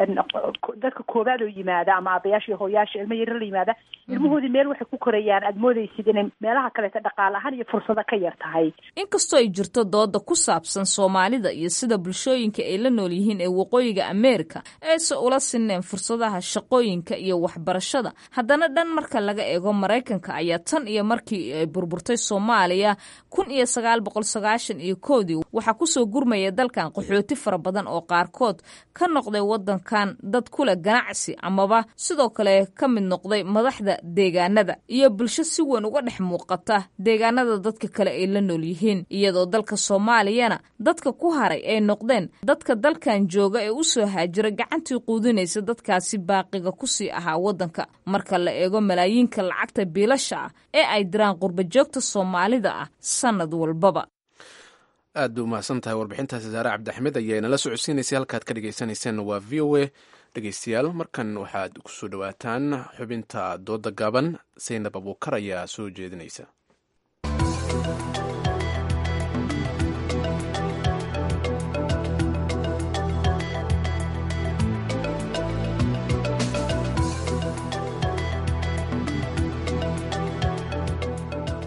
dadka koowaad oo yimaada ama aabayaasha iyo hooyaasha ilmo yaro la yimaada ilmahoodii meel waxay ku korayaan aada moodaysid inay meelaha kaleeto dhaqaale ahaan iyo fursado ka yar tahay inkastoo ay jirto dooda ku saabsan soomaalida iyo sida bulshooyinka ay la nool yihiin ee waqooyiga ameerika ayse ula sineen fursadaha shaqooyinka iyo waxbarashada haddana dhan marka laga eego maraykanka ayaa tan iyo markii ay burburtay soomaaliya kun iyo sagaal boqol sagaashan iyo koodii waxaa kusoo gurmaya dalkan qaxooti fara badan oo qaarkood ka noqday waddankan dad kule ganacsi amaba sidoo kale ka mid noqday madaxda deegaanada iyo bulsho si weyn uga dhex muuqata deegaanada dadka kale ay la nool yihiin iyadoo dalka soomaaliyana dadka ku haray ay noqdeen dadka dalkan jooga ee u soo haajira gacantii quudinaysa dadkaasi baaqiga kusii ahaa waddanka marka la eego malaayiinka lacagta biilasha ah ee ay diraan qurbajoogta soomaalida ah sannad walbaba aad bay umahadsan tahay warbixintaasi saare cabdixmed ayaa inala socodsiinaysay halkaad ka dhegeysaneyseen waa v o a dhegeystayaal markan waxaad kusoo dhowaataan xubinta dooda gaaban saynab abuukar ayaa soo jeedinaysa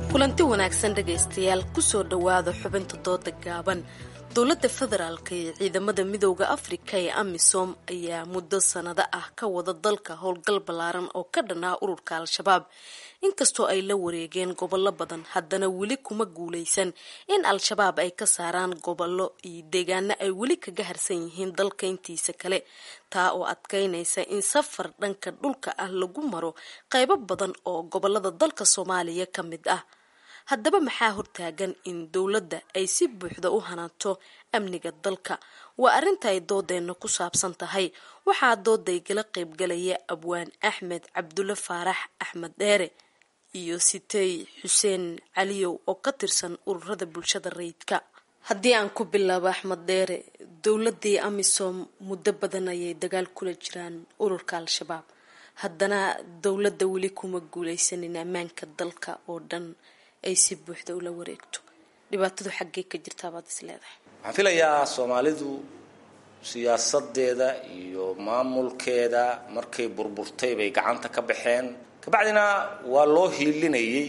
kulanti wanaagsan dhegaystayaal kusoo dhowaada xubinta dooda gaaban dowladda federaalka iyo ciidamada midooda afrika ee amisom ayaa muddo sanado ah ka wada dalka howlgal ballaaran oo ka dhan ah ururka al-shabaab inkastoo ay la wareegeen gobollo badan haddana weli kuma guuleysan in al-shabaab ay ka saaraan gobollo iyo deegaano ay weli kaga harsan yihiin dalka intiisa kale taa oo adkeynaysa in safar dhanka dhulka ah lagu maro qaybo badan oo gobolada dalka soomaaliya ka mid ah haddaba maxaa hortaagan in dowladda ay si buuxda u hanaato amniga dalka waa arrinta ay doodeenna ku saabsan tahay waxaa doodaygala qaybgalaya abwaan axmed cabdulle faarax axmed dheere iyo sitey xuseen caliyow oo ka tirsan ururada bulshada rayidka haddii aan ku bilaabo axmed dheere dowladii amisom muddo badan ayay dagaal kula jiraan ururka al-shabaab haddana dowladda weli kuma guuleysanin ammaanka dalka oo dhan ay si buuxda ula wareegto dhibaatadu xaggee ka jirtaabaad is leedahay waxaan filayaa soomaalidu siyaasadeeda iyo maamulkeeda markay burburtay bay gacanta ka baxeen kabacdina waa loo hiilinayay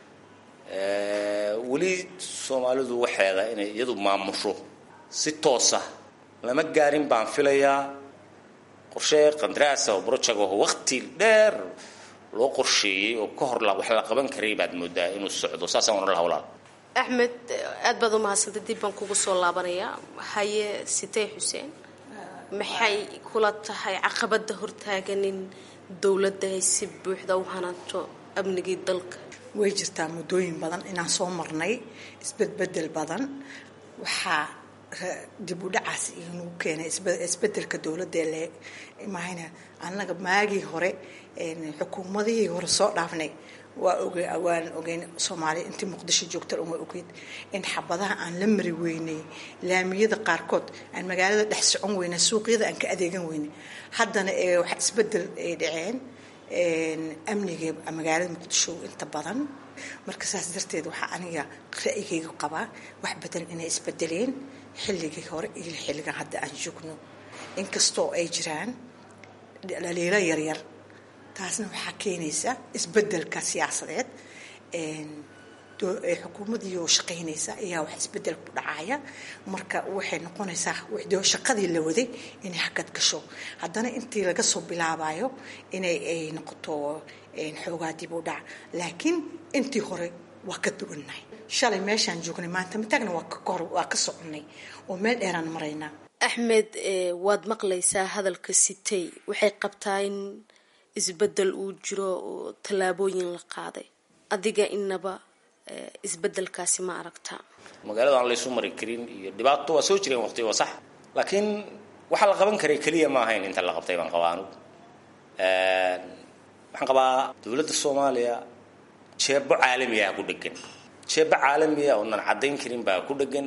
weli soomaalidu waxeeda inay iyadu maamusho si toosa lama gaarin baan filayaa qorshe qandaraasa oo project oo waqti dheer loo qorsheeyey oo ka hor wax la qaban karay baad moodaa inuu socdo saasaan ohan laha walaal axmed aada baad u mahadsantay dib baan kugu soo laabanayaa haye sitey xuseen maxay kula tahay caqabada hortaagan in dowladda ay si buuxda u hanaato amnigii dalka way jirtaa muddooyin badan inaan soo marnay isbedbedel badan waxaa dib u dhacaas inuu keenay isbedelka dowladda le mahayna annaga maagii hore xukuumadihii hore soo dhaafnay waa oge waan ogeyn soomaaliya intii muqdisho joogta uma ogeyd in xabadaha aan la mari weynay laamiyada qaarkood aan magaalada dhex socon weynay suuqyada aan ka adeegan weynay haddana wax isbedel ay dhaceen amniga magaalada muqdisho inta badan marka saas darteed waxaa aniga ra'yigayga qabaa wax badan inay isbedeleen xilligii hore iyo xilligan hadda aan joogno inkastoo ay jiraan dhaliilo yaryar taasna waxaa keenaysa isbedelka siyaasadeed xukuumadii oo shaqaynaysa ayaa wax isbedel ku dhacaya marka waxay noqonaysaa shaqadii la waday inay hakad gasho haddana intii laga soo bilaabayo inay ay noqoto xoogaa dib u dhac laakiin intii hore waa ka duwannahay shalay meeshaan joognay maanta mataagna waa ka soconnay oo meel dheeraan maraynaa axmed waad maqlaysaa hadalka sitey waxay qabtaa in isbedel uu jiro oo tallaabooyin la qaaday adiga inaba isbedelkaasi ma aragtaa magaalada aan laysu mari karin iyo dhibaato waa soo jireen waqti waa sax laakiin waxaa la qaban karay keliya ma ahayn inta la qabtay baan qabaa anugu waxaan qabaa dowladda soomaaliya jeebo caalami ah ku dhegan jeebo caalami ah oonan caddayn karin baa ku dhegan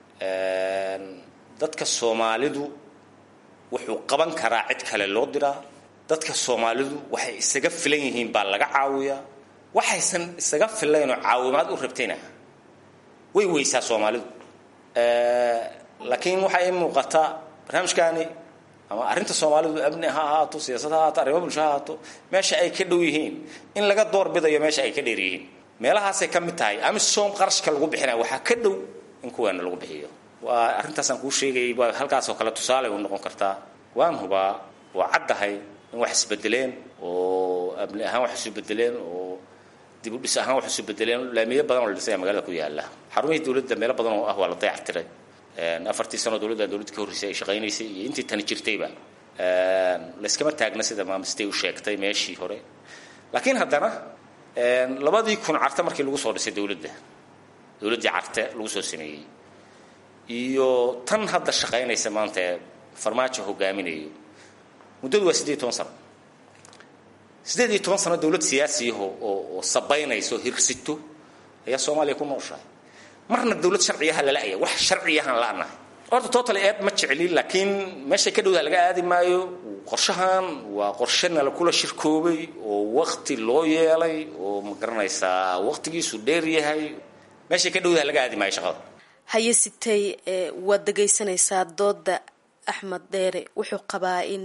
dadka soomaalidu wuxuu qaban karaa cid kale loo diraa dadka soomaalidu waxay isaga filan yihiin baa laga caawiyaa waxaysan isaga filaynoo caawimaad u rabtayna way weysaa soomaalidu laakiin waxaa ii muuqata barnaamijkaani ama arrinta soomaalidu amni ha ahaato siyaasad ha ahaato arrimo bulsho ha ahaato meesha ay ka dhow yihiin in laga doorbidayo meesha ay ka dheer yihiin meelahaasay ka mid tahay amisom qarashka lagu bixinaya waxaa ka dhow in kuweena lagu bixiyo waa arrintaasaan kuu sheegayay waa halkaasoo kale tusaale u noqon kartaa waan hubaa waa caddahay in wax isbedeleen oo amni ahaan wax isu bedeleen oo dib u dhis ahaan wax isu bedeleen laamiyo badan oo la dhisaya magaalada ku yaala xarumihii dowladda meelo badan oo ah waa la dayactiray afartii sano dowladda dowladda ka horreysay ay shaqaynaysay iyo intii tani jirtayba layskama taagna sida maamistay u sheegtay meeshii hore laakiin haddana labadii kun carte markii lagu soo dhisay dowladda dowladdii carte lagu soo sameeyey iyo tan hadda shaqaynaysa maanta ee farmaajo hogaaminayo muddadu waa siddeed iyo toban sano siddeed iyo toban sano dowlad siyaasiyaho oo oo sabaynaysa oo hirsito ayaa soomaaliya ku nooshahay marna dowlad sharciyaha lala-aya wax sharciyahan la-nahay horta totally eed ma jeclin laakiin meeshay ka dhowdaa laga aadi maayo qorshahan waa qorshe nala kula shirkoobay oo wakti loo yeelay oo ma garanaysaa waktigiisu dheer yahay meeshay ka dhowdaa laga aadi maayo shaqada haye sitay waad dhegaysanaysaa dooda axmed dheere wuxuu qabaa in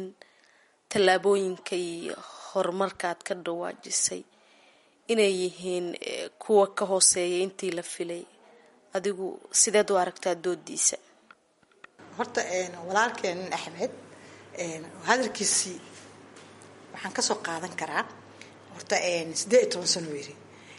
tallaabooyinka iyo horumarka aad ka dhawaajisay inay yihiin kuwa ka hooseeya intii la filay adigu sideed u aragtaa doodiisa horta walaalkeenin axmed hadalkiisii waxaan kasoo qaadan karaa horta siddeed iyo toban sano yiri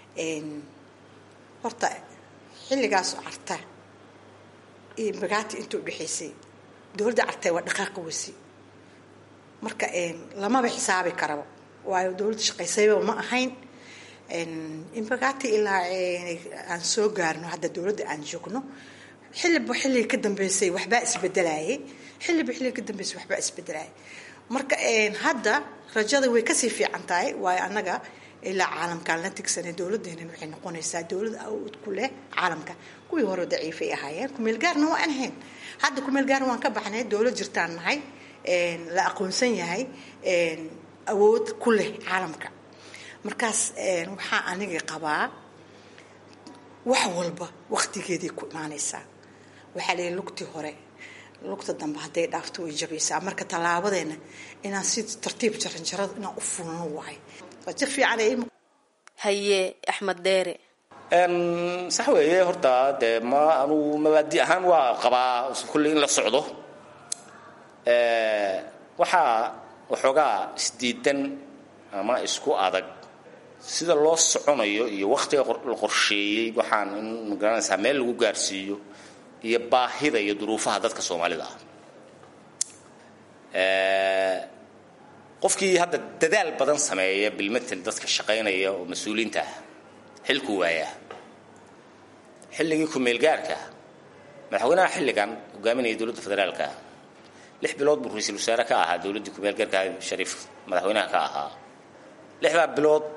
horta xilligaas carta iyo bagaati inta udhexaysay dowladda cartay waa dhaqaaqa weysi marka lamaba xisaabi karaba waayo dowladda shaqaysayba ma ahayn imbagati ilaa aan soo gaarno hadda dowladda aan joogno xilliba xilliga ka dambeysay waxbaa isbedelayay xilliba xilliga ka dambeysay waxbaa isbedelayay marka hadda rajada way kasii fiican tahay waayo annaga ilaa caalamkaan la tigsanay dowladeenan waxay noqonaysaa dowlad awood ku leh caalamka kuwii hore daciifay ahaayeen kumeel gaarna waan ahayn hadda kumeel gaarna waan ka baxnay dowlad jirtaan nahay la aqoonsan yahay awood ku leh caalamka markaas waxaa aniga qabaa wax walba waqtigeeday ku imaanaysaa waxaa leeyahy lugtii hore lugta dambe hadday dhaafto way jabaysaa marka tallaabadeena inaan si tartiib jaranjarada inaan u fulno waay rajo fiican ay haye axmed dheere sax weeye horta dee ma anugu mabaadi ahaan waa qabaa kulley in la socdo waxaa waxoogaa isdiidan ama isku adag sida loo soconayo iyo wakhtiga la qorsheeyey waxaan in magaranaysaa meel lagu gaarsiiyo iyo baahida iyo duruufaha dadka soomaalida ah qofkii hadda dadaal badan sameeya bilmatel dadka shaqaynaya oo mas-uuliinta ah xilkuu waayaa xilligii ku-meelgaarka madaxweynaha xilligan hogaaminaya dowladda federaalka lix bilood buu ra-iisul wasaare ka ahaa dowladdii ku-meelgaarka shariif madaxweynaha ka ahaa lixdaa bilood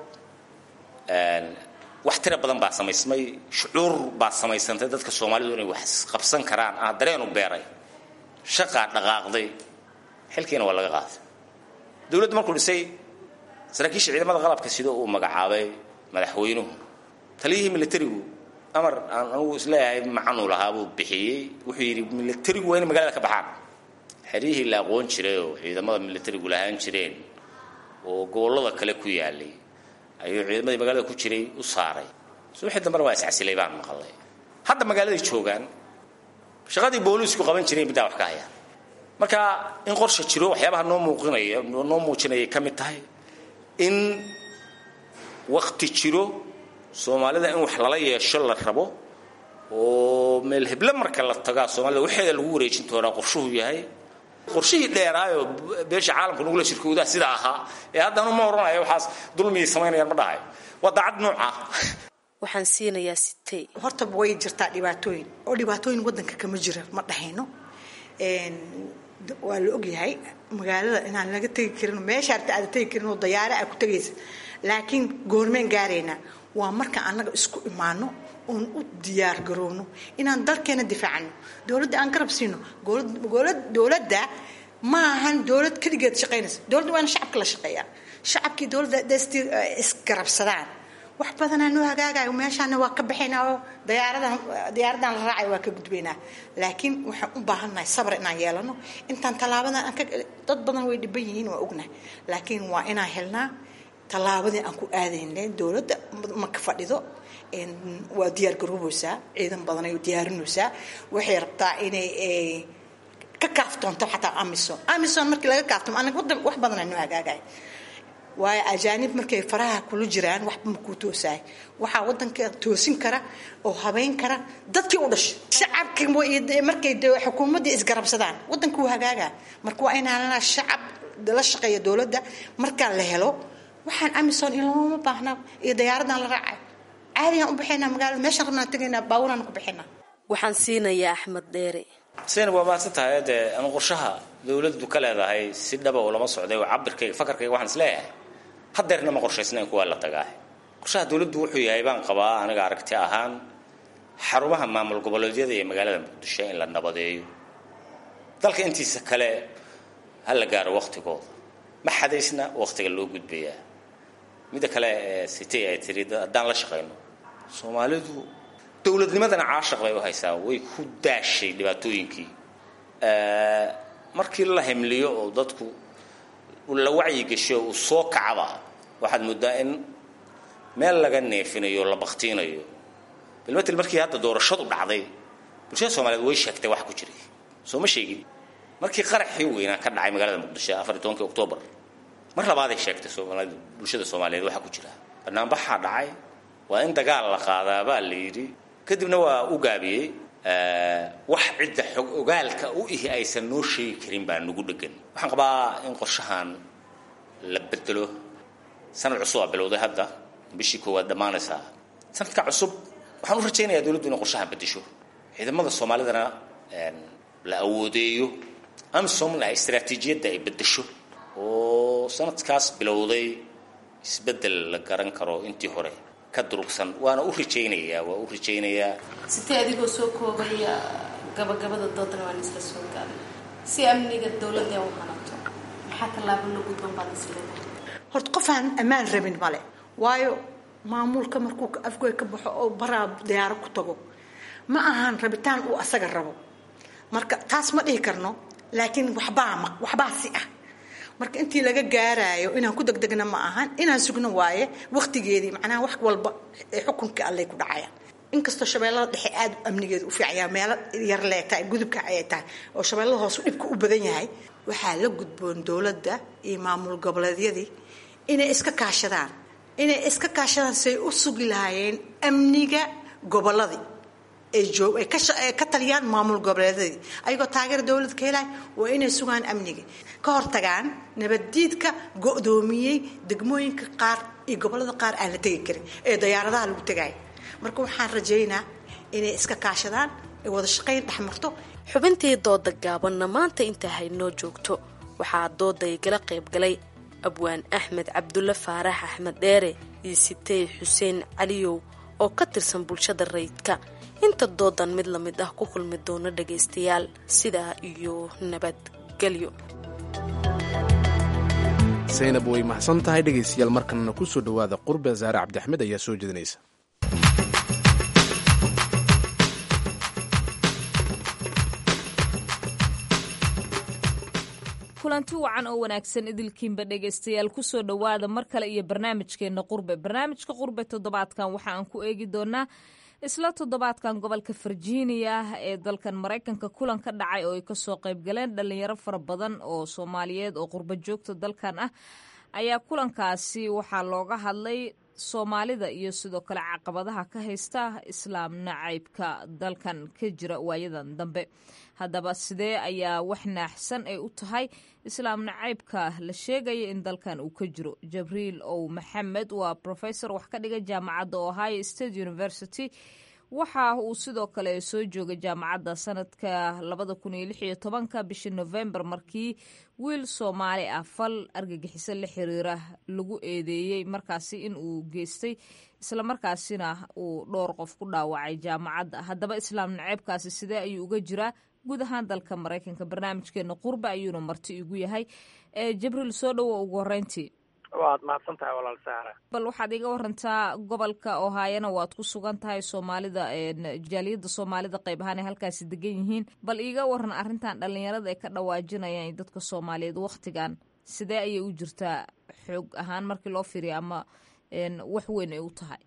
wax tira badan baa samaysmay shucuur baa samaysantay dadka soomaalidu inay wax qabsan karaan ah dareenu beeray shaqaa dhaqaaqday xilkiina waa laga qaaday dowladdu markuu dhisay saraakiisha ciidamada qalabka sida uu magacaabay madaxweynuhu taliyihii militarigu amar aan anugu isleeyahay macanuu lahaa buu bixiyey wuxuu yidhi militarigu waa inay magaalada ka baxaan xeryihii la aqoon jiray oo ciidamada militarigu lahaan jireen oo gobollada kale ku yaalay ayuu ciidamadii magaalada ku jiray u saaray subaxii dambena waa iscasilay baan maqalay hadda magaaladay joogaan shaqadii booliisku qaban jireen middaa wax ka haya marka in qorsha jiro waxyaabaha noo muuqinaya noo muujinayay ka mid tahay in wakti jiro soomaalida in wax lala yeesho la rabo oo meel heble marka la tagaa soomaalida waxeeda lagu wareejin doonaa qorshuhu yahay qorshihii dheeraayoo beesha caalamka nagula shirkoodaa sida ahaa ee haddanu ma odhanayo waxaas dulmiyay samaynayaan ma dhahayo waa daacad nooca waxaan siinayaa sitey horta way jirtaa dhibaatooyin oo dhibaatooyin wadanka kama jira ma dhahayno waa la ogyahay magaalada inaan laga tegi karin meesha arta aada tegi karin oo dayaare aa ku tegaysa laakiin goormeen gaaraynaa waa marka annaga isku imaano oon u diyaar garoowno inaan dalkeena difaacano dowladda aan garab siino dowladda ma ahan dowlad keligeed shaqaynaysa dowladda waa in shacabka la shaqeeyaa shacabkii dowladda dst isgarabsadaan wax badanaa noo hagaagayo meeshaana waa ka baxaynaa oo dayaaradan diyaaradan la raacayo waa ka gudbaynaa laakiin waxaan u baahannahay sabar inaan yeelano intaan tallaabadan aan ka dad badan way dhiban yihiin waa ognahay laakiin waa inaan helnaa tallaabadii aan ku aadaynay dowladda ma ka fadhido waa diyaar garoobaysaa ciidan badan ay diyaarinaysaa waxay rabtaa inay ka kaaftoonto xataa amison amison markii laga kaaftomo anaga wadan wax badanaa noo hagaagaya waayo ajaanib markay faraha kula jiraan waxba makuu toosaay waxaa wadanka toosin kara oo habeyn kara dadkii u dhashay shacabki markay xukuumaddii isgarabsadaan wadanka wuu hagaagaa marka waa inaan shacab la shaqeeya dowladda markaa la helo waxaan amison in looma baahna iyo dayaaradan la raacay caadigaan u baxaynaa magaalada meeshaan rabnaan tegaynaa baaburaan ku baxaynaa waxaan siinayaa axmed dheere seyna waa mahadsan tahay dee anu qorshaha dowladdu ka leedahay si dhaba oo lama socday oo cabirkayga fakarkayga waxaan is leeyahay hadeerna ma qorshaysnayn kuwaa la tagaa qorshaha dowladdu wuxuu yahay baan qabaa aniga aragti ahaan xarumaha maamul goboleedyada iyo magaalada muqdisho in la nabadeeyo dalka intiisa kale ha la gaaro waktigooda ma xadaysna waktiga loo gudbayaa midda kale ee sitay ay tiri haddaan la shaqayno soomaalidu dowladnimadana caashaq bay u haysaa way ku daashay dhibaatooyinkii markii la himliyo oo dadku la wacyi gasho uu soo kacaba waxaad moodaa in meel laga neefinayo la baktiinayo bilmatel markii hadda doorashadu dhacday bulshada soomaaliyeed way sheegtay wax ku jiray soo ma sheegin markii qaraxii weynaa ka dhacay magaalada muqdisho afar iyo tobankii oktoobar mar labaaday sheegtay soomaalida bulshada soomaaliyeed waxaa ku jira banaanbaxaa dhacay waa in dagaal la qaadaa baa la yidhi kadibna waa u gaabiyey wax cidda xog ogaalka u ihi aysan noo sheegi karin baa nagu dhegan waxaan qabaa in qorshahan la bedelo sanad cusub aa bilowday hadda bishii koowaad dhammaanaysaa sanadka cusub waxaan u rajaynayaa dowladdu inay qorshahan bedesho ciidamada soomaalidana la awoodeeyo amsomna istaraatiijiyadda ay bedesho oo sanadkaas bilowday isbeddel la garan karo intii hore ka durugsan waana u rajaynayaa waa u rajaynayaa sitee adigoo soo koobaya gabagabada doodana waan isla soo gaabay si amniga dowladda u hanato maxaa tallaabo la gudban baad isleedahay horta qof aan ammaan rabin male waayo maamulka markuu afgoy ka baxo oo baraa diyaaro ku tago ma ahan rabitaan uu asaga rabo marka taas ma dhihi karno laakiin waxbaa ma waxbaa si ah marka intii laga gaaraayo inaan ku degdegna ma ahan inaan sugno waaye waqtigeedii macnaha wax walba ee xukunkii allay ku dhacayaan inkastoo shabeellada dhexe aada amnigeeda u fiicaya meelo yar lee tahay gudubka ayay tahay oo shabeellada hoose dhibka u badan yahay waxaa la gudboon dowladda iyo maamul goboleedyadii inay iska kaashadaan inay iska kaashadaan say u sugi lahaayeen amniga gobolladii ay joog ay ka ay ka taliyaan maamul goboleedyadii ayagoo taageera dowladda ka helaya waa inay sugaan amniga ka hortagaan nabaddiidka go-doomiyey degmooyinka qaar iyo gobollada qaar aan la tegi karin ee dayaaradaha lagu tegaya marka waxaan rajaynaa inay iska kaashadaan ay wada shaqayn dhex marto xubintii dooda gaabanna maanta intaa haynoo joogto waxaa dooda igala qayb galay abwaan axmed cabdulle faarax axmed dheere iyo sitey xuseen caliyow oo ka tirsan bulshada rayidka inta doodan mid la mid ah ku kulmi doono dhagaystayaal sidaa iyo nabadgelyo saynab way mahadsan tahay dhegaystayaal markanna ku soo dhowaada qurbe saare cabdiaxmed ayaa soo jeedinaysa kulanti wacan oo wanaagsan idilkiinba dhegaystayaal kusoo dhowaada mar kale iyo barnaamijkeena qurbe barnaamijka qurbe toddobaadkan waxa aan ku eegi doonaa isla toddobaadkan gobolka virginia ee dalkan maraykanka kulan ka dhacay oo ay kasoo qayb galeen dhalinyaro fara badan oo soomaaliyeed oo qurbo joogta dalkan ah ayaa kulankaasi waxaa looga hadlay soomaalida iyo sidoo kale caqabadaha ka haysta islaam nacaybka dalkan ka jira waayadan dambe haddaba sidee ayaa wax naaxsan ay u tahay islaam nacaybka la sheegaya in dalkan uu ka jiro jabriil ow maxamed waa professor wax ka dhiga jaamacadda ohio state university waxa uu sidoo kale soo joogay jaamacadda sanadka labada kun iyo lix iyo tobanka bishii november markii wiil soomaali ah fal argagixiso la xiriira lagu eedeeyey markaasi in uu geystay islamarkaasina uu dhowr qof ku dhaawacay jaamacadda haddaba islaam naceybkaasi sidee ayuu uga jiraa guud ahaan dalka maraykanka barnaamijkeena qurbe ayuuna marti igu yahay jabriil soo dhowo ugu horeyntii waad mahadsan tahay walaal saara bal waxaad iga warantaa gobolka ohaayana waad ku sugan tahay soomaalida jaaliyadda soomaalida qayb ahaan ay halkaasi degan yihiin bal iiga waran arrintan dhalinyarada ay ka dhawaajinayaan dadka soomaaliyeed waktigan sidee ayay u jirtaa xoog ahaan markii loo firiya ama wax weyn ay u tahay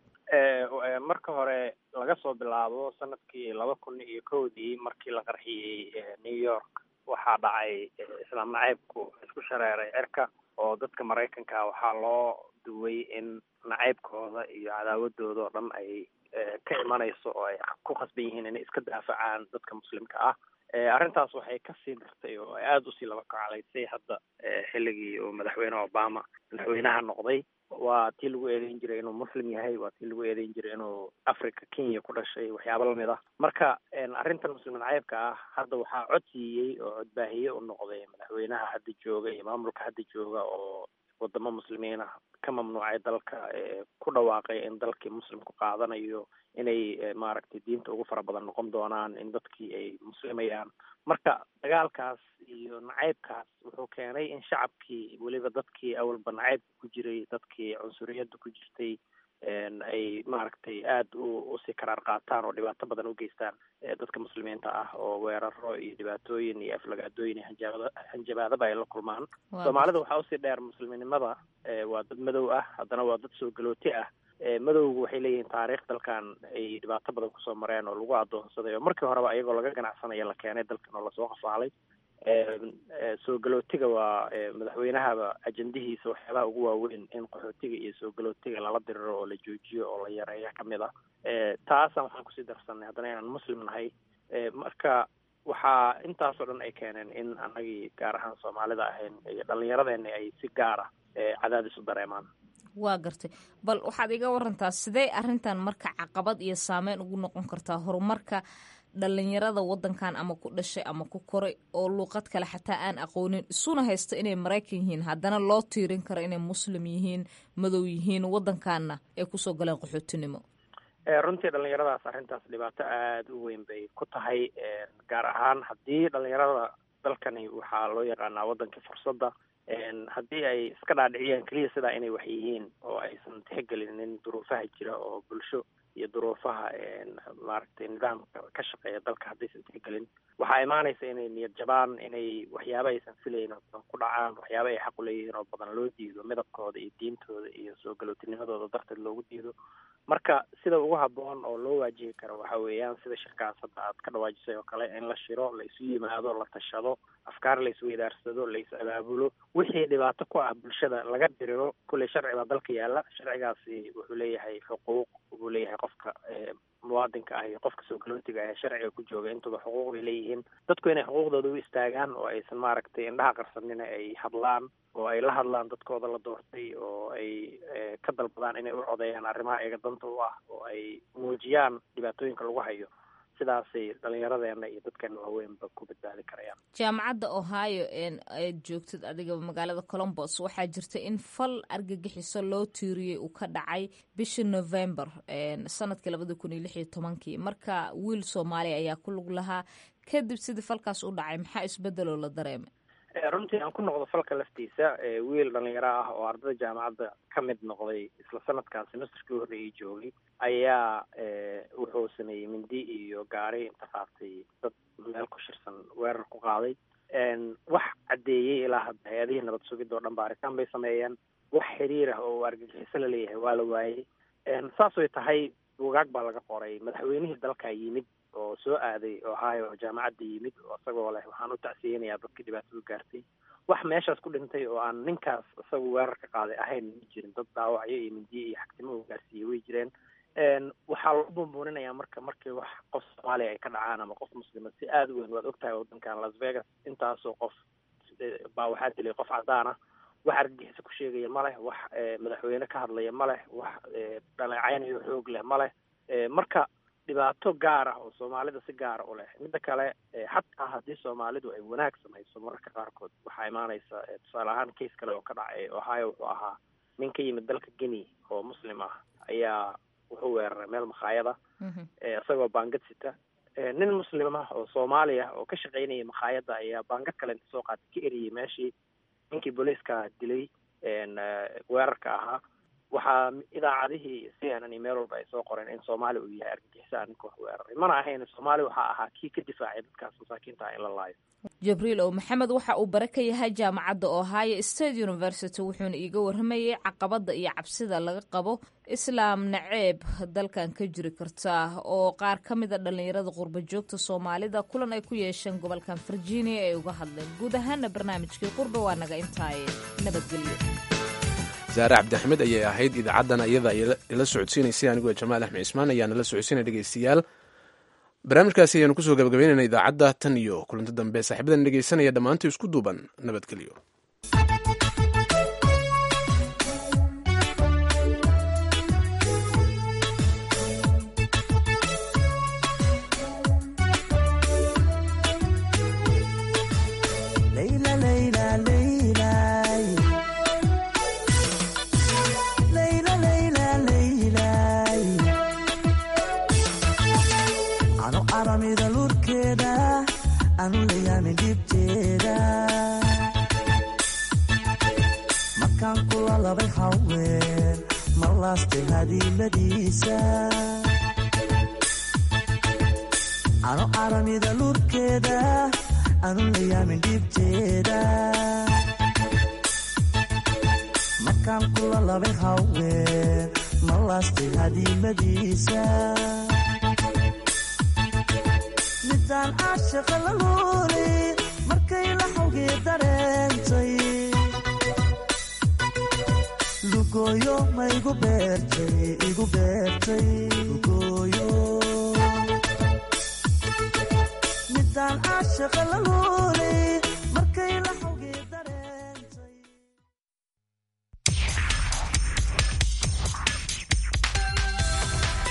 marka hore laga soo bilaabo sanadkii laba kun iyo kowdii markii la qarxiyey new york waxaa dhacay islaam nacaybku isku shareeray cirka oo dadka maraykanka waxaa loo duway in nacaybkooda iyo cadaawadooda oo dhan ay ka imanayso oo ay ku khasban yihiin inay iska daafacaan dadka muslimka ah arrintaas waxay kasii dartay oo ay aada usii laba kacalaysay hadda xilligii uu madaxweyne obama madaxweynaha noqday waa tii lagu eedeyn jiray inuu muslim yahay waa tii lagu eedeyn jiray inuu africa kenya ku dhashay waxyaaba lamid ah marka arrintan muslim nacaybka ah hadda waxaa cod siiyey oo codbaahiye u noqday madaxweynaha hadda jooga iyo maamulka hadda jooga oo wadamo muslimiin ah ka mamnuucay dalka ku dhawaaqay in dalkii muslimku qaadanayo inay maaragtay diinta ugu fara badan noqon doonaan in dadkii ay muslimayaan marka dagaalkaas iyo nacaybkaas wuxuu keenay in shacabkii weliba dadkii awalba nacaybka ku jiray dadkii cunsuriyadda ku jirtay ay maaragtay aada u usii karaar qaataan oo dhibaato badan u geystaan dadka muslimiinta ah oo weeraro iyo dhibaatooyin iyo aflagaadooyin iyo hanjaabada hanjabaadaba ay la kulmaan soomaalida waxaa usii dheer muslimnimada waa dad madow ah haddana waa dad soo galooti ah madowgu waxay leeyihiin taariikh dalkan ay dhibaato badan kusoo mareen oo lagu adoonsaday oo markii horeba iyagoo laga ganacsanayo la keenay dalkan oo lasoo qafaalay soo galootiga waa madaxweynahaba ajendihiisa waxyaabaha ugu waaweyn in qaxootiga iyo soo galootiga lala diriro oo la joojiyo oo la yareeya kamid ah taasaan waxaan kusii darsanay haddana inaan muslim nahay marka waxaa intaasoo dhan ay keeneen in anagii gaar ahaan soomaalida ahayn iyo dhallinyaradeena ay si gaar ah cadaadis u dareemaan waa gartay bal waxaad iga warantaa sidee arrintan marka caqabad iyo saameyn ugu noqon kartaa horumarka dhalinyarada wadankan ama ku dhashay ama ku koray oo luuqad kale xataa aan aqoonin isuna haysta inay maraykan yihiin haddana loo tiirin karo inay muslim yihiin madow yihiin wadankaana ay kusoo galeen qaxootinimo runtii dhalinyaradaas arrintaas dhibaato aada u weyn bay ku tahay gaar ahaan haddii dhalinyarada dalkani waxaa loo yaqaanaa wadankii fursadda haddii ay iska dhaadhiciyaan keliya sidaa inay wax yihiin oo aysan tixgelinin duruufaha jira oo bulsho iyo duruufaha maaragtay nidaamka ka shaqeeya dalka haddaysan tixgelin waxaa imaanaysa inay niyad jabaan inay waxyaaba aysan filayn oo badan ku dhacaan waxyaaba ay xaq u leeyihiin oo badan loo diido midabkooda iyo diintooda iyo soo galootinimadooda darteed loogu diido marka sida ugu habboon oo loo waajihi karo waxa weeyaan sida shirkaas hadda aad ka dhawaajisay oo kale in la shiro la isu yimaado la tashado afkaar la isweydaarsado la is abaabulo wixii dhibaato ku ah bulshada laga diriro kulley sharci baa dalka yaalla sharcigaasi wuxuu leeyahay xuquuq wuxuu leeyahay qofka muwaadinka ah iyo qofka soo galootiga ah ee sharciga ku jooga intuba xuquuq bay leeyihiin dadku inay xuquuqdooda u istaagaan oo aysan maaragtay indhaha qarsanina ay hadlaan oo ay la hadlaan dadkooda la doortay oo ay ka dalbadaan inay u codeeyaan arrimaha iyaga danta u ah oo ay muujiyaan dhibaatooyinka lagu hayo sidaasay dhallinyaradeena iyo dadkeena waaweynba ku badbaadi karayaan jaamacadda ohio aad joogtid adiga magaalada colombos waxaa jirta in fal argagixiso loo tiiriyey uu ka dhacay bishii november sanadkii labada kun iyo lix iyo tobankii marka wiil soomaaliya ayaa ku lug lahaa kadib sidii falkaas u dhacay maxaa isbedeloo la dareemay runtii aan ku noqdo falka laftiisa wiil dhalinyaro ah oo ardada jaamacadda ka mid noqday isla sanadkaas semesterkii horreeyay joogay ayaa wuxuu sameeyey mindi iyo gaari inta qaatay dad meel ku shirsan weerar ku qaaday wax caddeeyey ilaa hadda hay-adihii nabad sugidda oo dhan baaritaan bay sameeyeen wax xiriir ah oo argagixiso la leeyahay waa la waayey saas way tahay buugaag baa laga qoray madaxweynihii dalka yimid oo soo aaday ohio oo jaamacadda yimid oo isagoo leh waxaan u tacsiyeynayaa dadkii dhibaatadu gaartay wax meeshaas ku dhintay oo aan ninkaas isagu weerar ka qaaday ahayn ma jirin dad dhaawacyo iyo mindiye iyo xagtimo uu gaarsiiyey way jireen waxaa loo buunbuuninayaa marka markii wax qof soomaaliya ay ka dhacaan ama qof muslima si aada u weyn waad ogtahay waddankan las vegas intaasoo qof baa waxaa dilay qof cadaan ah wax argagixiso ku sheegaya ma leh wax madaxweyne ka hadlaya ma leh wax dhaleecaynayo xoog leh ma leh marka dhibaato gaar ah oo soomaalida si gaara u leh midda kale xataa haddii soomaalidu ay wanaag samayso mararka qaarkood waxaa imaanaysa tusaale ahaan case kale oo ka dhacay ohio wuxuu ahaa nin ka yimid dalka guinea oo muslim ah ayaa wuxuu weeraray meel makhaayada isagoo baangad sita nin muslim ah oo soomaaliya oo ka shaqaynaya makhaayadda ayaa baangad kale inta soo qaatay ka eriyey meeshii ninkii booliiska dilay weerarka ahaa waxaa idaacadihii c n n iyo meel walba ay soo qoreen in soomaali uu yahay argagixisaa ninka wax weeraray mana ahayn soomaali waxaa ahaa kii ka difaacay dadkaas masaakiinta ah in la laayo jibriil ow maxamed waxa uu bare ka yahay jaamacadda ohio state university wuxuuna iiga warramayay caqabadda iyo cabsida laga qabo islaam naceeb dalkan ka jiri karta oo qaar ka mida dhallinyarada qurba joogta soomaalida kulan ay ku yeesheen gobolkan virginia ay uga hadleen guud ahaana barnaamijkii qurba waa naga intaaye nabadgelyo zaare cabdixmed ayay ahayd idaacaddan iyada ila socodsiinaysay anigoo jamaal axmed cismaan ayaana la socodsiinaya dhegeystayaal barnaamijkaasi ayaanu kusoo gabagabeynayna idaacadda tan iyo kulanti dambe saaxiibadan dhegeysanaya dhammaantii isku duuban nabadgelyo ano aramida lurkeeda anu layaamin dhibteeda markaan kula labay haween ma laastay hadiimadiisa midaan caashaqa la luuli markay la xawgii dareentay lugooyo ma igu beertay igu beertay lugooyo midaan caashaqa la luuli